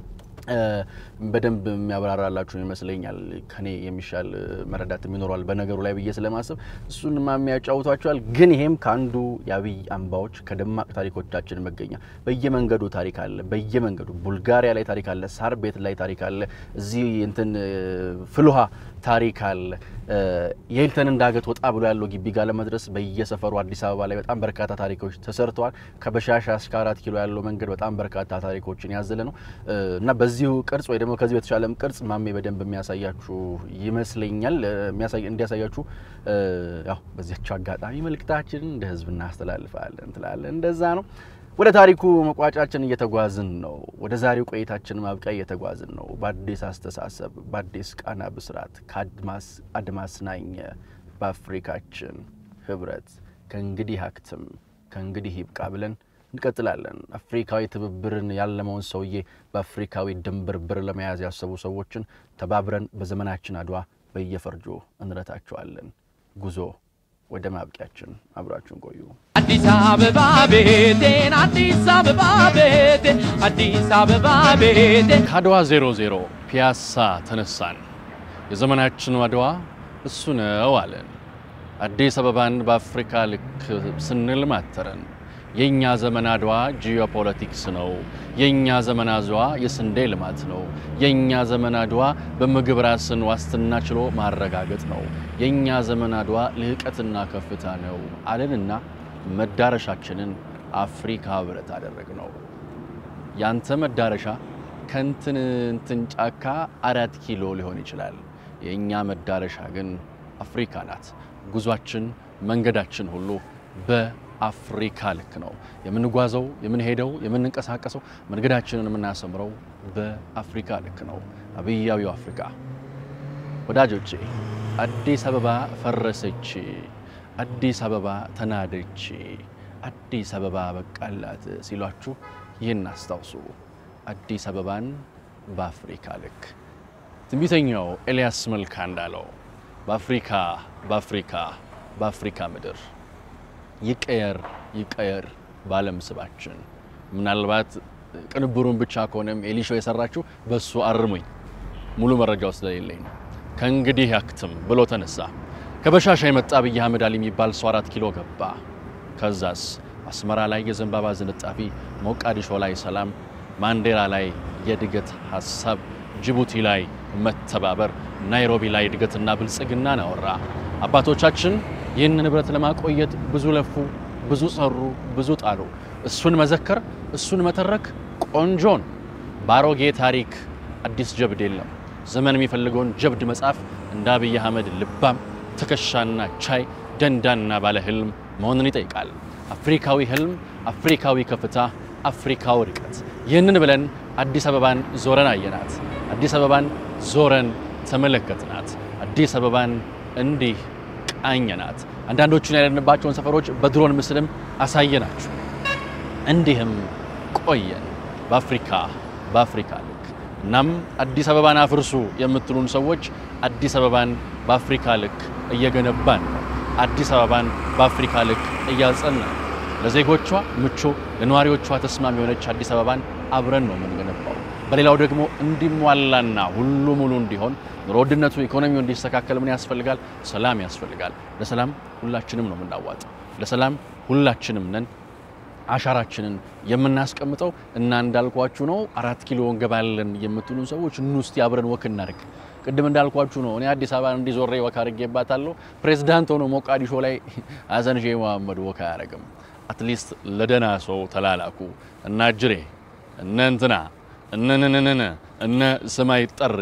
በደንብ የሚያብራራላችሁ ይመስለኛል። ከኔ የሚሻል መረዳት ይኖረዋል በነገሩ ላይ ብዬ ስለማስብ እሱን ማሜ ያጫውቷቸዋል። ግን ይሄም ከአንዱ የአብይ አምባዎች ከደማቅ ታሪኮቻችን መገኛ በየመንገዱ ታሪክ አለ። በየመንገዱ ቡልጋሪያ ላይ ታሪክ አለ። ሳር ቤት ላይ ታሪክ አለ። እዚህ እንትን ፍልውሃ ታሪክ አለ። የሂልተንን ዳገት ወጣ ብሎ ያለው ግቢ ጋር ለመድረስ በየሰፈሩ አዲስ አበባ ላይ በጣም በርካታ ታሪኮች ተሰርተዋል። ከበሻሻ እስከ አራት ኪሎ ያለው መንገድ በጣም በርካታ ታሪኮችን ያዘለ ነው እና በዚሁ ቅርጽ ወይ ደግሞ ከዚህ በተሻለም ቅርጽ ማሜ በደንብ የሚያሳያችሁ ይመስለኛል። እንዲያሳያችሁ ያው በዚያቸው አጋጣሚ መልእክታችን እንደ ሕዝብ እናስተላልፋለን እንትላለን። እንደዛ ነው። ወደ ታሪኩ መቋጫችን እየተጓዝን ነው። ወደ ዛሬው ቆይታችን ማብቂያ እየተጓዝን ነው። በአዲስ አስተሳሰብ፣ በአዲስ ቃና ብስራት ከአድማስ አድማስ ናኘ በአፍሪካችን ህብረት ከእንግዲህ አክትም ከእንግዲህ ይብቃ ብለን እንቀጥላለን። አፍሪካዊ ትብብርን ያለመውን ሰውዬ በአፍሪካዊ ድንብርብር ለመያዝ ያሰቡ ሰዎችን ተባብረን በዘመናችን አድዋ በየፈርጆ እንረታቸዋለን። ጉዞ ወደ ማብቂያችን አብራችሁን ቆዩ። አዲስ አበባ ቤቴን አዲስ አበባ ቤቴ አዲስ አበባ ቤቴ ከአድዋ 00 ፒያሳ ተነሳን። የዘመናችን አድዋ እሱ ነው አለን። አዲስ አበባን በአፍሪካ ልክ ስንል ማተረን። የእኛ ዘመን አድዋ ጂኦፖለቲክስ ነው። የእኛ ዘመን አድዋ የስንዴ ልማት ነው። የእኛ ዘመን አድዋ በምግብ ራስን ዋስትና ችሎ ማረጋገጥ ነው። የእኛ ዘመን አድዋ ልህቀትና ከፍታ ነው አለንና መዳረሻችንን አፍሪካ ህብረት አደረግ ነው። ያንተ መዳረሻ ከንትን እንትን ጫካ አራት ኪሎ ሊሆን ይችላል። የእኛ መዳረሻ ግን አፍሪካ ናት። ጉዟችን መንገዳችን ሁሉ በአፍሪካ ልክ ነው የምንጓዘው፣ የምንሄደው፣ የምንንቀሳቀሰው መንገዳችንን የምናሰምረው በአፍሪካ ልክ ነው። አብያዊው አፍሪካ ወዳጆቼ፣ አዲስ አበባ ፈረሰች፣ አዲስ አበባ ተናደች፣ አዲስ አበባ በቃላት ሲሏችሁ ይህን አስታውሱ። አዲስ አበባን በአፍሪካ ልክ ትንቢተኛው ኤልያስ መልካ እንዳለው በአፍሪካ በአፍሪካ በአፍሪካ ምድር ይቀየር ይቀየር በዓለም ስባችን። ምናልባት ቅንብሩን ብቻ ከሆነም ኤሊሾ የሰራችው በሱ አርሙኝ፣ ሙሉ መረጃው ስለሌለኝ ነው። ከእንግዲህ ያክትም ብሎ ተነሳ። ከበሻሻ የመጣ አብይ አህመድ አሊ የሚባል ሰው አራት ኪሎ ገባ። ከዛስ አስመራ ላይ የዘንባባ ዝንጣፊ፣ ሞቃዲሾ ላይ ሰላም፣ ማንዴራ ላይ የእድገት ሀሳብ፣ ጅቡቲ ላይ መተባበር፣ ናይሮቢ ላይ እድገትና ብልጽግናን አወራ። አባቶቻችን ይህን ንብረት ለማቆየት ብዙ ለፉ፣ ብዙ ሰሩ፣ ብዙ ጣሉ። እሱን መዘከር፣ እሱን መተረክ ቆንጆን በአሮጌ ታሪክ አዲስ ጀብድ የለም። ዘመን የሚፈልገውን ጀብድ መጻፍ እንደ አብይ አህመድ ልባም ትከሻና ቻይ ደንዳና ባለ ህልም መሆንን ይጠይቃል። አፍሪካዊ ህልም፣ አፍሪካዊ ከፍታ፣ አፍሪካዊ ርቀት። ይህንን ብለን አዲስ አበባን ዞረን አየናት። አዲስ አበባን ዞረን ተመለከትናት። አዲስ አበባን እንዲህ ቃኘናት። አንዳንዶቹን ያለንባቸውን ሰፈሮች በድሮን ምስልም አሳየናችሁ። እንዲህም ቆየን በአፍሪካ በአፍሪካ ልክ። እናም አዲስ አበባን አፍርሱ የምትሉን ሰዎች አዲስ አበባን በአፍሪካ ልክ እየገነባን ነው። አዲስ አበባን በአፍሪካ ልክ እያጸናን ለዜጎቿ ምቹ፣ ለነዋሪዎቿ ተስማሚ የሆነች አዲስ አበባን አብረን ነው የምንገነባው። በሌላው ደግሞ እንዲሟላና ሁሉ ሙሉ እንዲሆን ኑሮ ውድነቱ፣ ኢኮኖሚው እንዲስተካከል ምን ያስፈልጋል? ሰላም ያስፈልጋል። ለሰላም ሁላችንም ነው የምናዋጥ። ለሰላም ሁላችንም ነን አሻራችንን የምናስቀምጠው እና እንዳልኳችሁ ነው። አራት ኪሎ እንገባለን የምትሉን ሰዎች ኑ እስቲ አብረን ወክ እናድርግ። ቅድም እንዳልኳችሁ ነው። እኔ አዲስ አበባን እንዲዞሬ ወክ አድርጌባታለሁ። ፕሬዚዳንት ሆኖ ሞቃዲሾ ላይ ሀሰን ሼህ መሐመድ ወክ አያደርግም። አትሊስት ለደህና ሰው ተላላኩ እና እጅሬ እነ እንትና እነንንንን እነ ስማይ ጠሬ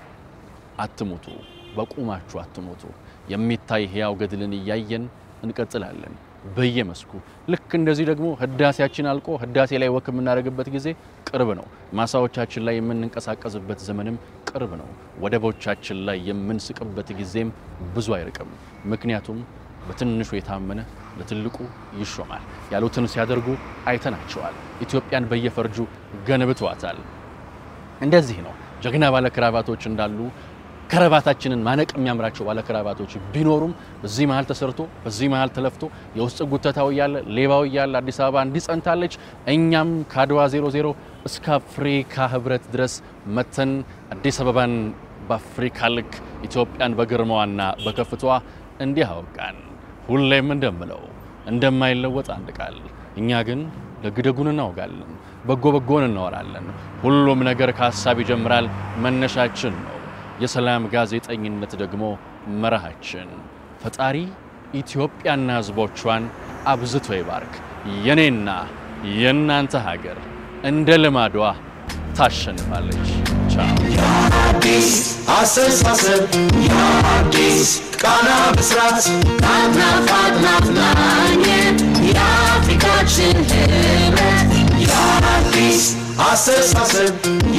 አትሙቱ፣ በቁማችሁ አትሙቱ። የሚታይ ህያው ገድልን እያየን እንቀጥላለን በየመስኩ ልክ እንደዚህ ደግሞ ህዳሴያችን አልቆ ህዳሴ ላይ ወክ የምናደርግበት ጊዜ ቅርብ ነው። ማሳዎቻችን ላይ የምንንቀሳቀስበት ዘመንም ቅርብ ነው። ወደቦቻችን ላይ የምንስቅበት ጊዜም ብዙ አይርቅም። ምክንያቱም በትንሹ የታመነ ለትልቁ ይሾማል ያሉትን ሲያደርጉ አይተናቸዋል። ኢትዮጵያን በየፈርጁ ገንብተዋታል። እንደዚህ ነው ጀግና ባለ ክራቫቶች እንዳሉ ከረባታችንን ማነቅ የሚያምራቸው ባለ ከረባቶች ቢኖሩም በዚህ መሀል ተሰርቶ በዚህ መሀል ተለፍቶ የውስጥ ጉተታው እያለ ሌባው እያለ አዲስ አበባ እንዲጸንታለች እኛም ከአድዋ 00 እስከ አፍሪካ ህብረት ድረስ መተን አዲስ አበባን በአፍሪካ ልክ ኢትዮጵያን በግርማዋና በከፍቷ እንዲህ አውቃን ሁሌም እንደምለው እንደማይለወጥ አንድ ቃል እኛ ግን ደግደጉን እናውጋለን፣ በጎ በጎን እናወራለን። ሁሉም ነገር ከሀሳብ ይጀምራል፣ መነሻችን ነው። የሰላም ጋዜጠኝነት ደግሞ መርሃችን። ፈጣሪ ኢትዮጵያና ሕዝቦቿን አብዝቶ ይባርክ። የኔና የእናንተ ሀገር እንደ ልማዷ ታሸንፋለች። ቻው። የአዲስ አስተሳሰብ የአዲስ ቃና ብስራት ናፍናፍ አጥናፍ ናኝ የአፍሪካችን ህብረት የአዲስ አስተሳሰብ